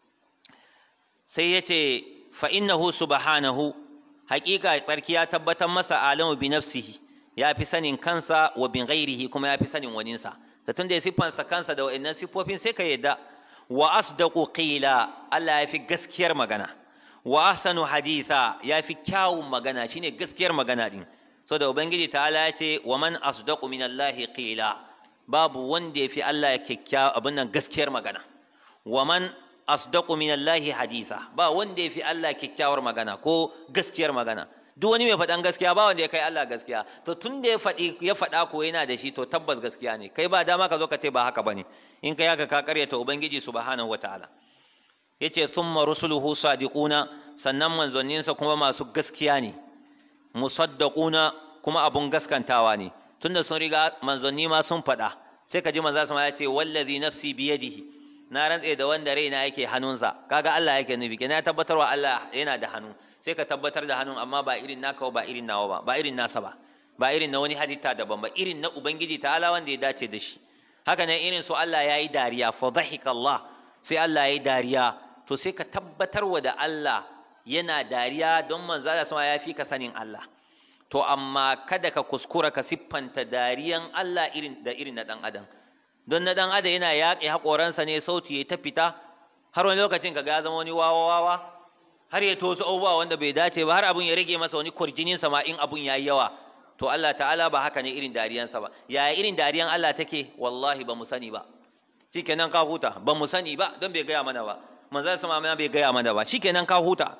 sai ya ce fa'innahu subhanahu haƙiƙa tsarki ya tabbatar masa alamu bi nafsihi ya fi sanin kansa wa bin ghairihi kuma ya fi sanin waninsa da tun da ya siffansa kansa da wa'annan siffofin sai ka yadda wa asdaqu qila Allah ya fi gaskiyar magana wa ahsanu haditha ya fi kyawun magana shine gaskiyar magana din so da ubangiji ta'ala ya ce wa man asdaqu minallahi qila babu wanda ya fi Allah kyakkyawa abin nan gaskiyar magana wa man asdaqu minallahi haditha ba wanda ya fi Allah kyakkyawar magana ko gaskiyar magana duk wani mai faɗan gaskiya ba wanda ya kai Allah gaskiya to tun da ya faɗi ya faɗa ko yana da shi to tabbas gaskiya ne kai ba dama ka zo ka ce ba haka bane in kai haka ka karyata ubangiji subhanahu wataala yace thumma rusuluhu sadiquna sannan manzanninsa kuma masu gaskiya ne musaddaquna kuma abun gaskantawa ne tunda sun riga manzanni ma sun faɗa sai ka ji manzo sama ya ce wallazi nafsi biyadihi na rantse da wanda raina yake hannunsa kaga Allah yake nufi kenan ya tabbatar wa Allah yana da hannu sai ka tabbatar da hannun amma ba irin naka ba irin nawa ba ba irin nasa ba ba irin na wani halitta daban ba irin na ubangiji ta'ala wanda ya dace da shi haka nan irin su Allah yayi dariya fa dhahika Allah sai Allah ya yi dariya to sai ka tabbatar wa da Allah yana dariya don manzo Allah sama ya fi ka sanin Allah to amma kada ka kuskura ka siffanta dariyan Allah irin da irin na dan adam don na dan adam yana yaƙe haƙoransa ne sauti ya ta fita har wani lokacin ka ga zama wani wawa wawa har ya tosu abubuwa wanda bai dace ba har abun ya rage masa wani kurjinin sa ma in abun yayi yawa to Allah ta'ala ba haka ne irin dariyansa ba yaya irin dariyan Allah take wallahi ba mu sani ba shikenan ka huta ba mu sani ba don bai gaya mana ba manzon sama ma bai gaya mana ba shikenan ka huta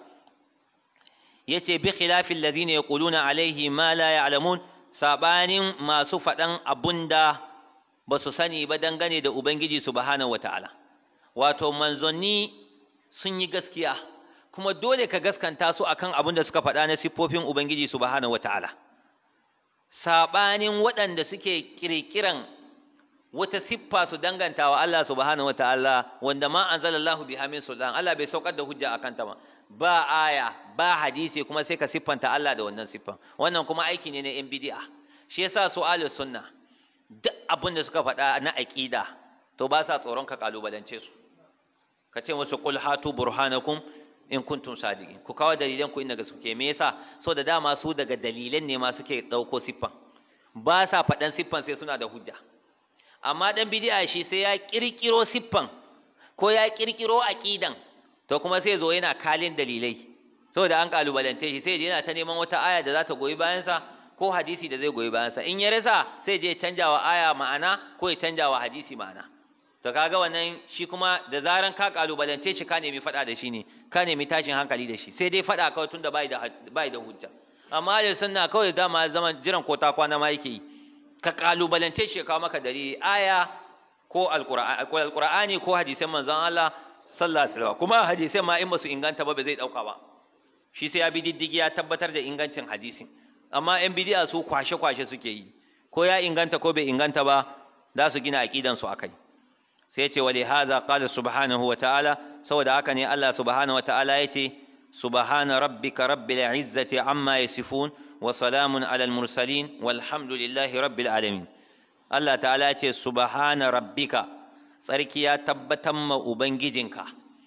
yace bi khilafil ladzina yaquluna alaihi ma la ya'lamun sabanin masu faɗan abunda ba su sani ba dangane da ubangiji subhanahu wataala wato manzanni sun yi gaskiya kuma dole ka gaskanta su akan abin da suka faɗa na siffofin ubangiji subhanahu wataala sabanin waɗanda suke kirkiran wata siffa su danganta wa Allah subhanahu wataala wanda ma anzalallahu biha min sultan Allah bai saukar da hujja akan ta ba ba aya ba hadisi kuma sai ka siffanta Allah da wannan siffan wannan kuma aiki ne na yan bid'a shi yasa su ahlus sunna duk abin da suka faɗa na aqida to ba sa tsoron ka kalubalance su ka ce musu qul hatu burhanakum in kuntum sadiqin ku kawo dalilan ku inda suke me yasa so da dama su daga dalilan ne ma suke dauko siffan ba sa faɗan siffan sai suna da hujja amma dan bid'a shi sai ya kirkiro siffan ko ya kirkiro aqidan to kuma sai zo yana kalin dalilai saboda an kalubalance shi sai yana ta neman wata aya da za ta goyi bayansa ko hadisi da zai goyi bayansa in ya rasa sai je canja wa aya ma'ana ko ya canja wa hadisi ma'ana to kaga wannan shi kuma da zaran ka kalubalance shi ka nemi faɗa da shi ne ka nemi tashin hankali da shi sai dai faɗa kawai tunda bai da bai da hujja amma da sunna kawai dama zaman jiran ko ta kwana ma yake yi ka kalubalance shi ya kawo maka dalili aya ko alqur'ani ko hadisan manzon Allah sallallahu alaihi wasallam kuma hadisai ma in ba su inganta ba ba zai dauka ba shi sai ya bi diddigi ya tabbatar da ingancin hadisin amma yan bidiya su kwashe kwashe suke yi ko ya inganta ko bai inganta ba za su gina aqidan su akai sai ce wali hadha qala subhanahu wa ta'ala saboda haka ne Allah subhanahu wa ta'ala yace subhana rabbika rabbil izzati amma yasifun wa salamun alal mursalin walhamdulillahi rabbil alamin Allah ta'ala yace subhana rabbika tsarki ya tabbatar ma ubangijinka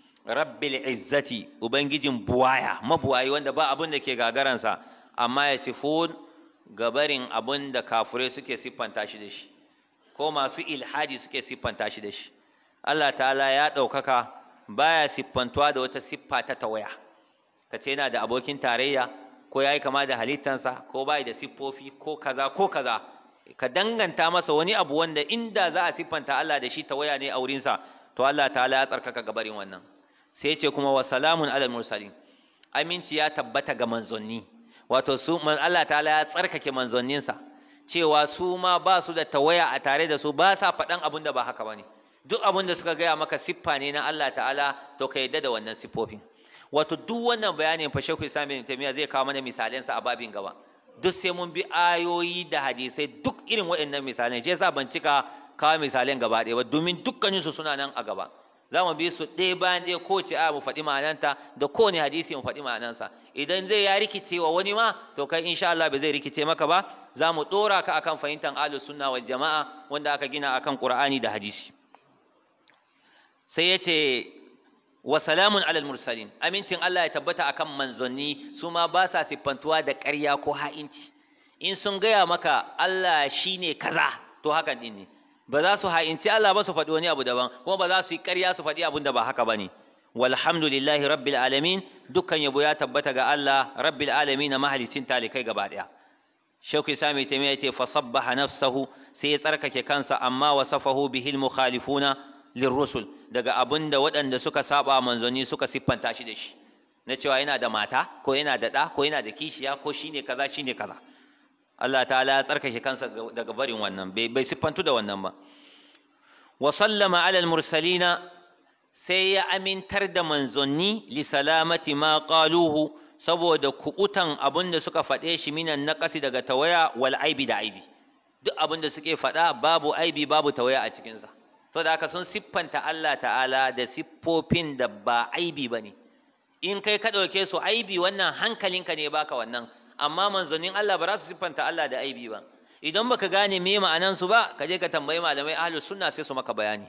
rabbil izzati ubangijin buwaya mabuwayi wanda ba abin da ke gagaransa amma yasifun gabarin abin da kafurai suke siffanta shi da shi ko masu ilhadi suke siffanta shi da shi Allah ta'ala ya ɗaukaka baya siffantuwa da wata siffa ta tawaya ka ce yana da abokin tarayya ko ya yi kama da halittansa ko bai da siffofi ko kaza ko kaza ka danganta masa wani abu wanda inda za a siffanta Allah da shi tawaya ne a wurinsa to Allah ta'ala ya tsarkaka gabarin wannan sai ce kuma wa salamun alal mursalin aminci ya tabbata ga manzanni wato su Allah ta'ala ya tsarkake manzanninsa cewa su ma ba su da tawaya a tare da su ba sa faɗan abin da ba haka ba ne duk abin da suka gaya maka siffa ne na Allah ta'ala to ka yadda da wannan siffofin wato duk wannan bayanin fa shekul islam bin taymiya zai kawo mana misalansa a babin gaba duk sai mun bi ayoyi da hadisai duk irin waɗannan misalan shi yasa ban cika kawo misalan gaba ɗaya ba domin dukkanin su suna nan a gaba za mu bi su ɗaya bayan ɗaya kowace aya mu faɗi ma'ananta da kowane hadisi mu faɗi ma'anansa idan zai ya rikice wa wani ma to kai insha Allah bai zai rikice maka ba za mu ɗora ka akan fahimtar ahlus sunna wal jama'a wanda aka gina akan qur'ani da hadisi sai ya ce wa salamun alal mursalin amincin Allah ya tabbata akan manzanni su ma ba sa siffantuwa da ƙarya ko ha'inci in sun gaya maka Allah shine kaza to hakan din ne ba za su ha'inci Allah ba su faɗi wani abu daban kuma ba za su yi ƙarya su faɗi abun da ba haka ba ne walhamdulillahi rabbil alamin dukkan yabo ya tabbata ga Allah rabbil alamin na mahalicin talikai gaba ɗaya shauki sami taimiya ce fasabbaha nafsahu sai ya tsarkake kansa amma wasafahu bihil mukhalifuna lirrusul daga abin da waɗanda suka saba manzanni suka siffanta shi da shi na cewa yana da mata ko yana da ɗa ko yana da kishiya ko shine kaza shine kaza Allah ta'ala ya tsarkake kansa daga barin wannan bai siffantu da wannan ba wa sallama ala mursalina sai ya amintar da manzanni li salamati ma qaluhu saboda kukutan abin da suka faɗe shi minan naqasi daga tawaya wal aibi da aibi duk abin da suke faɗa babu aibi babu tawaya a cikinsa saboda haka sun siffanta Allah ta'ala da siffofin da ba aibi ba ne in kai ka ɗauke su aibi wannan hankalinka ne baka wannan amma manzonin Allah ba za su siffanta Allah da aibi ba idan baka gane me ma'anan su ba ka je ka tambayi malamai ahlus sunna sai su maka bayani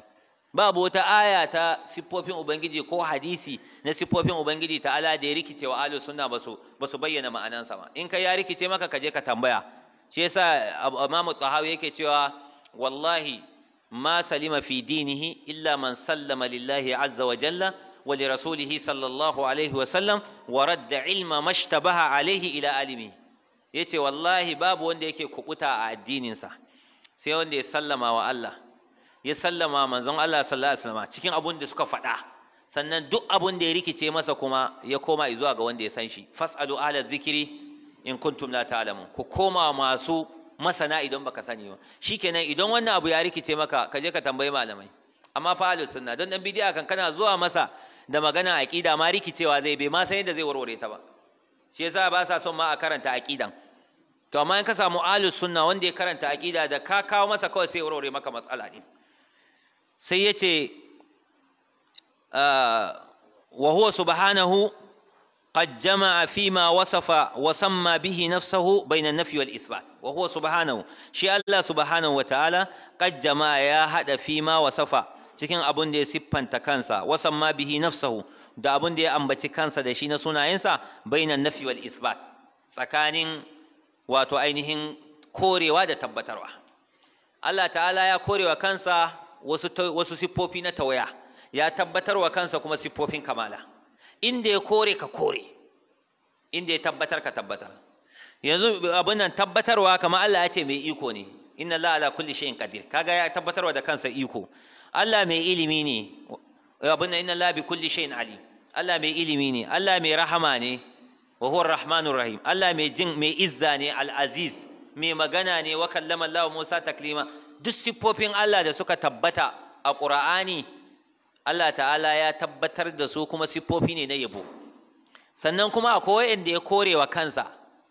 babu wata aya ta siffofin ubangiji ko hadisi na siffofin ubangiji ta'ala da ya rikice wa ahlus sunna ba su ba su bayyana ma'anansa ba in kai ya rikice maka ka je ka tambaya shi yasa imamu tahawi yake cewa wallahi ma salima fi dinihi illa man sallama lillahi azza wa jalla wa li rasulihi sallallahu alaihi wa sallam wa radda ilma mashtabaha alaihi ila alimi yace wallahi babu wanda yake kubuta a addininsa sai wanda ya sallama wa Allah ya sallama manzon Allah sallallahu alaihi wasallam cikin abun da suka faɗa sannan duk abun da ya rikice masa kuma ya koma zuwa ga wanda ya san shi fasalu ala dhikri in kuntum la ta'lamun ku koma masu masana idan baka sani ba shikenan idan wannan abu ya rikice maka ka je ka tambayi malamai amma fa ahlus sunna don dan bidiya kan kana zuwa masa da magana aqida ma rikicewa zai bai ma san yadda zai warware ta ba shi yasa ba sa son ma a karanta aqidan to amma in ka samu ahlus sunna wanda ya karanta aqida da ka kawo masa kawai sai warware maka matsala ne sai yace wa huwa subhanahu قد جمع فيما وصف وسمى به نفسه بين النفي والإثبات وهو سبحانه شيء الله سبحانه وتعالى قد جمع يا هذا فيما وصف cikin abun da ya siffanta kansa wasan ma bihi nafsahu da abun da ya ambaci kansa da shi na sunayensa bainan nafi wal ithbat tsakanin wato ainihin korewa da tabbatarwa Allah ta'ala ya korewa kansa wasu wasu siffofi na tawaya ya tabbatarwa kansa kuma siffofin kamala inda ya kore ka kore inda ya tabbatar ka tabbatar yanzu abin nan tabbatarwa kamar Allah ya ce mai iko ne inna Allah ala kulli shay'in qadir kaga ya tabbatarwa da kansa iko Allah mai ilimi ne abin nan inna Allah bi kulli shay'in alim Allah mai ilimi ne Allah mai rahama ne wa huwa rahmanur rahim Allah mai jin mai izza ne al-aziz mai magana ne wa kallama Allah Musa taklima duk siffofin Allah da suka tabbata a Qur'ani Allah ta'ala ya tabbatar da su kuma siffofi ne na yabo sannan kuma akwai wanda ya korewa kansa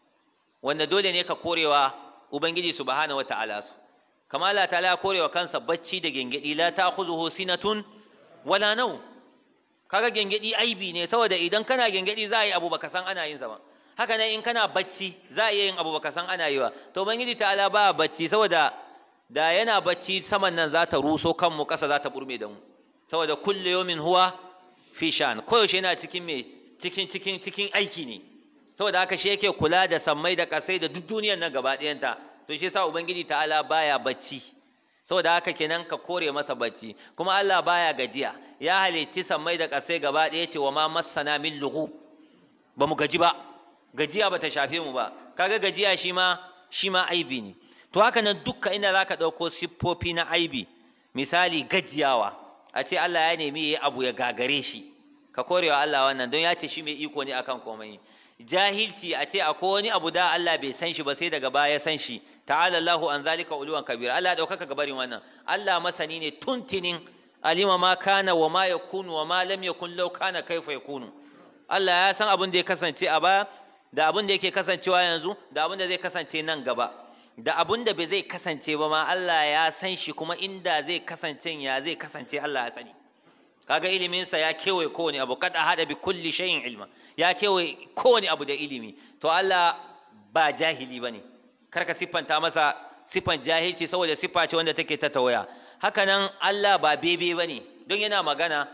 wanda dole ne ka korewa ubangiji subhanahu wata'ala su kama Allah ta'ala ya korewa kansa bacci da gengedi la ta'khuzuhu sinatun wala naw kaga gengedi aibi ne saboda idan kana gengedi za a yi abu baka san ana yin sa ba haka nan in kana bacci za a iya yin abu baka san ana yi ba to ubangiji ta'ala ba bacci saboda da yana bacci saman nan za ta ruso kanmu kasa za ta burme da mu saboda kulle yomin huwa fi shan koyaushe yana cikin me cikin cikin cikin aiki ne saboda haka shi yake kula da sammai da kasai da duk duniyar nan gaba ɗayanta to shi yasa ubangiji ta'ala baya bacci saboda haka kenan ka kore masa bacci kuma Allah baya gajiya ya halicci sammai da kasai gaba ɗaya ce wa ma massana min lughub ba mu gaji ba gajiya ba ta shafe mu ba kaga gajiya shi ma shi ma aibi ne to haka nan dukka inda zaka ɗauko siffofi na aibi misali gajiyawa a ce Allah ya nemi ya abu ya gagare shi ka korewa Allah wannan don ya ce shi mai iko ne akan komai jahilci a ce akwai wani abu da Allah bai san shi ba sai daga baya ya san shi ta'ala Allahu an zalika uluwan kabira Allah ya daukaka gabarin wannan Allah masani ne tuntinin alima ma kana wa ma yakunu wa ma lam yakun law kana kaifa yakunu Allah ya san abin da ya kasance a baya da abin da yake kasancewa yanzu da abin da zai kasance nan gaba da abun da bai zai kasance ba ma Allah ya san shi kuma inda zai kasance ya zai kasance Allah ya sani kaga iliminsa ya kewaye kowane abu kada hada bi kulli shay'in ilma ya kewaye kowane abu da ilimi to Allah ba jahili bane karka siffanta masa siffan jahilci saboda siffa ce wanda take ta tawaya haka nan Allah ba bebe bane don yana magana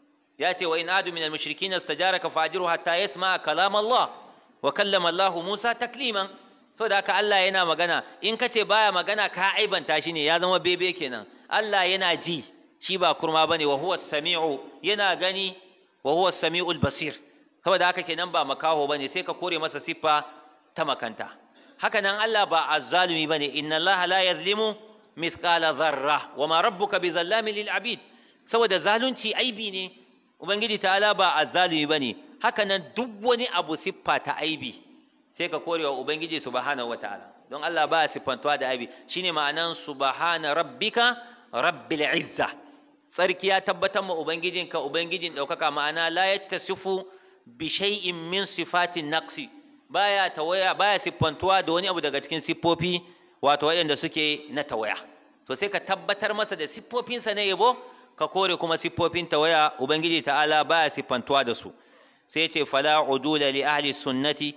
ya ce wa in adu min al-mushrikeena istajaraka fajiru hatta yasma kalam Allah wa kallama Allah Musa takliman saboda haka Allah yana magana in ka ce baya magana ka aibanta shi ne ya zama bebe kenan Allah yana ji shi ba kurma bane wa huwa sami'u yana gani wa huwa sami'ul basir saboda haka kenan ba makaho bane sai ka kore masa siffa ta makanta haka nan Allah ba azzalumi bane inna Allah la yazlimu mithqala dharra wa ma rabbuka bizallamin lil abid saboda zalunci aibi ne ubangiji ta'ala ba azzalumi bane haka nan duk wani abu siffa ta aibi sai ka kore wa ubangiji subhanahu wataala don Allah ba siffantuwa da aibi shine ma'anan subhana rabbika rabbil izza tsarki ya tabbatar ma ubangijinka ubangijin ɗaukaka ma'ana la yattasifu bi shay'in min sifatin naqsi baya tawaya baya siffantuwa da wani abu daga cikin siffofi wato waɗanda suke na tawaya to sai ka tabbatar masa da siffofinsa na yabo ka kore kuma siffofin tawaya ubangiji ta'ala baya siffantuwa da su sai ce fala udula li ahli sunnati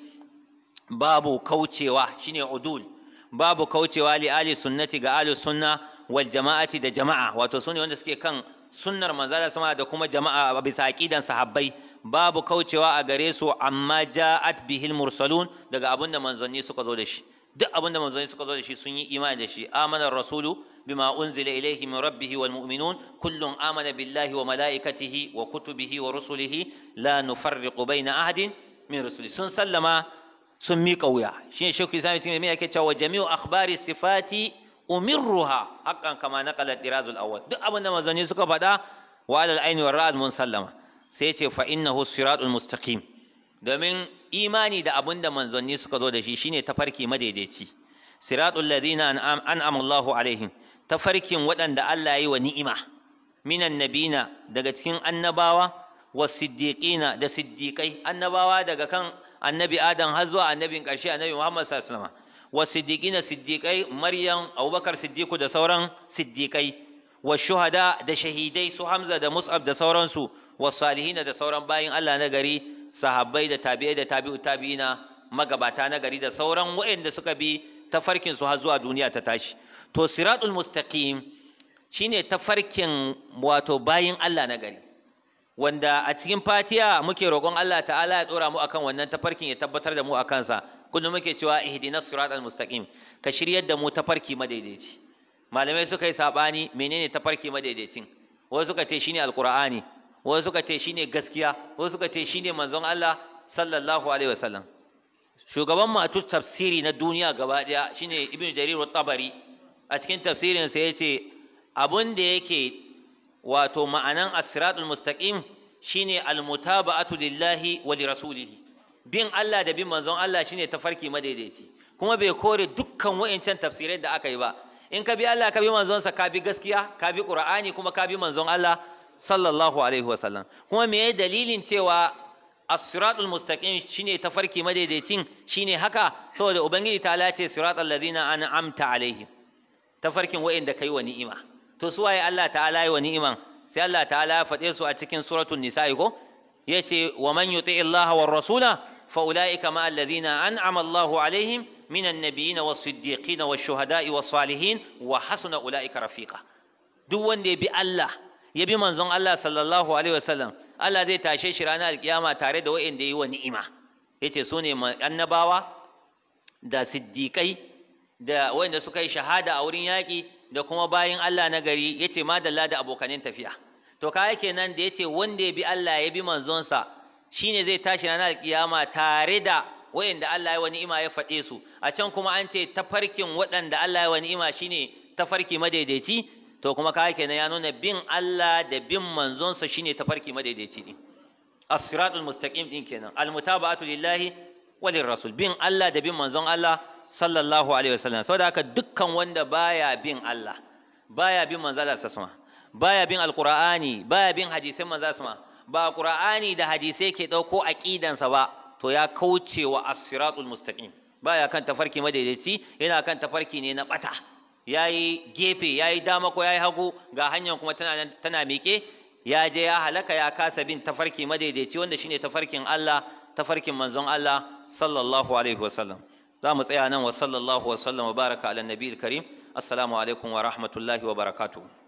babu kaucewa shine udul babu kaucewa li ahli sunnati ga ahli sunna wal jama'ati da jama'a wato sune wanda suke kan sunnar manzala sama da kuma jama'a bisa aqidan sahabbai babu kaucewa a gare su amma ja'at bihil mursalun daga abin da manzanni suka zo da shi duk abin da manzanni suka zo da shi sun yi imani da shi amana rasulu bima unzila ilayhi min rabbih wal mu'minun kullun amana billahi wa malaikatihi wa kutubihi wa rusulihi la nufarriqu baina ahadin min rusuli sun sallama sun miƙa wuya shine shekul islam ibn taymiya yake cewa jami'u akhbari sifati umirruha haqqan kama naqala dirazul awwal duk abin da manzanni suka faɗa wa alal aini war ra'd mun sallama sai ce fa innahu siratul mustaqim domin imani da abin da manzanni suka zo da shi shine tafarki madaidaici siratul ladina an'ama Allahu alaihim tafarkin waɗanda Allah ya yi wa ni'ima minan nabina daga cikin annabawa wa siddiqina da siddiqai annabawa daga kan annabi adam har zuwa annabin ƙarshe annabi Muhammad sallallahu alaihi wasallam wa siddiqina siddiqai maryam abubakar siddiqu da sauran siddiqai wa shuhada da shahidai su hamza da mus'ab da sauransu wa salihina da sauran bayin Allah na gari sahabbai da tabi'ai da tabi'u tabi'ina magabata na gari da sauran waɗanda suka bi tafarkin su har zuwa duniya ta tashi to siratul mustaqim shine tafarkin wato bayin Allah na gari wanda a cikin fatiha muke roƙon Allah ta'ala ya ɗora mu akan wannan tafarkin ya tabbatar da mu a kansa kullum muke cewa ihdinas siratal mustaqim ka shiryar da mu tafarki madaidaici malamai suka yi sabani menene tafarki madaidaicin wasu suka ce shine alqur'ani wasu suka ce shine gaskiya wasu suka ce shine manzon Allah sallallahu alaihi wasallam shugaban matu tafsiri na duniya gaba daya shine ibnu jarir at-tabari a cikin tafsirin sa yace abun da yake wato ma'anan as-siratul mustaqim shine al-mutaba'atu lillahi wa li rasulihi bin Allah da bin manzon Allah shine tafarki madaidaici kuma bai kore dukkan wa'incan tafsirai da aka yi ba in ka bi Allah ka bi manzon sa ka bi gaskiya ka bi Qur'ani kuma ka bi manzon Allah sallallahu alaihi wa sallam kuma me dalilin cewa as-siratul mustaqim shine tafarki madaidaicin shine haka saboda ubangiji ta lace siratal ladina an'amta alaihim tafarkin wa'inda kai wa ni'ima to su waye Allah ta'ala yi wa ni'iman sai Allah ta'ala ya faɗe su a cikin suratul nisa'i ko yace wa man yuti Allah war rasula fa ulaika ma alladhina an'ama Allah alaihim minan nabiyyin was siddiqin was shuhada'i was salihin wa hasuna ulaika rafiqa duk wanda ya bi Allah ya bi manzon Allah sallallahu alaihi wasallam Allah zai tashe shi ranar alkiyama tare da wa'inda yi wa ni'ima yace su ne annabawa da siddiqai da wanda suka yi shahada a wurin yaƙi da kuma bayin Allah na gari yace madalla da abokanin tafiya to kaya kenan da yace wanda ya bi Allah ya bi manzonsa shine zai tashi ranar kiyama tare da wayanda Allah ya wa ni'ima ya faɗe su a can kuma an ce tafarkin waɗanda Allah ya wa ni'ima shine tafarki madaidaici to kuma kaya kenan ya nuna bin Allah da bin manzonsa shine tafarki madaidaici din as-siratul mustaqim din kenan al-mutaba'atu lillahi wa lirrasul bin Allah da bin manzon Allah sallallahu alaihi wasallam saboda haka dukkan wanda baya bin Allah baya bin manzala sasma baya bin alqur'ani baya bin hadisin manzala sasma ba qur'ani da hadisai ke dauko aqidansa ba to ya kauce wa as-siratul mustaqim baya kan tafarki madaidaici yana kan tafarki ne na bata yayi gefe yayi dama ko yayi hagu ga hanyar kuma tana tana miƙe ya je ya halaka ya kasa bin tafarki madaidaici wanda shine tafarkin Allah tafarkin manzon Allah sallallahu alaihi wasallam za mu tsaya nan wa sallallahu wa sallam wa baraka ala nabiyil karim assalamu alaikum wa rahmatullahi wa barakatuh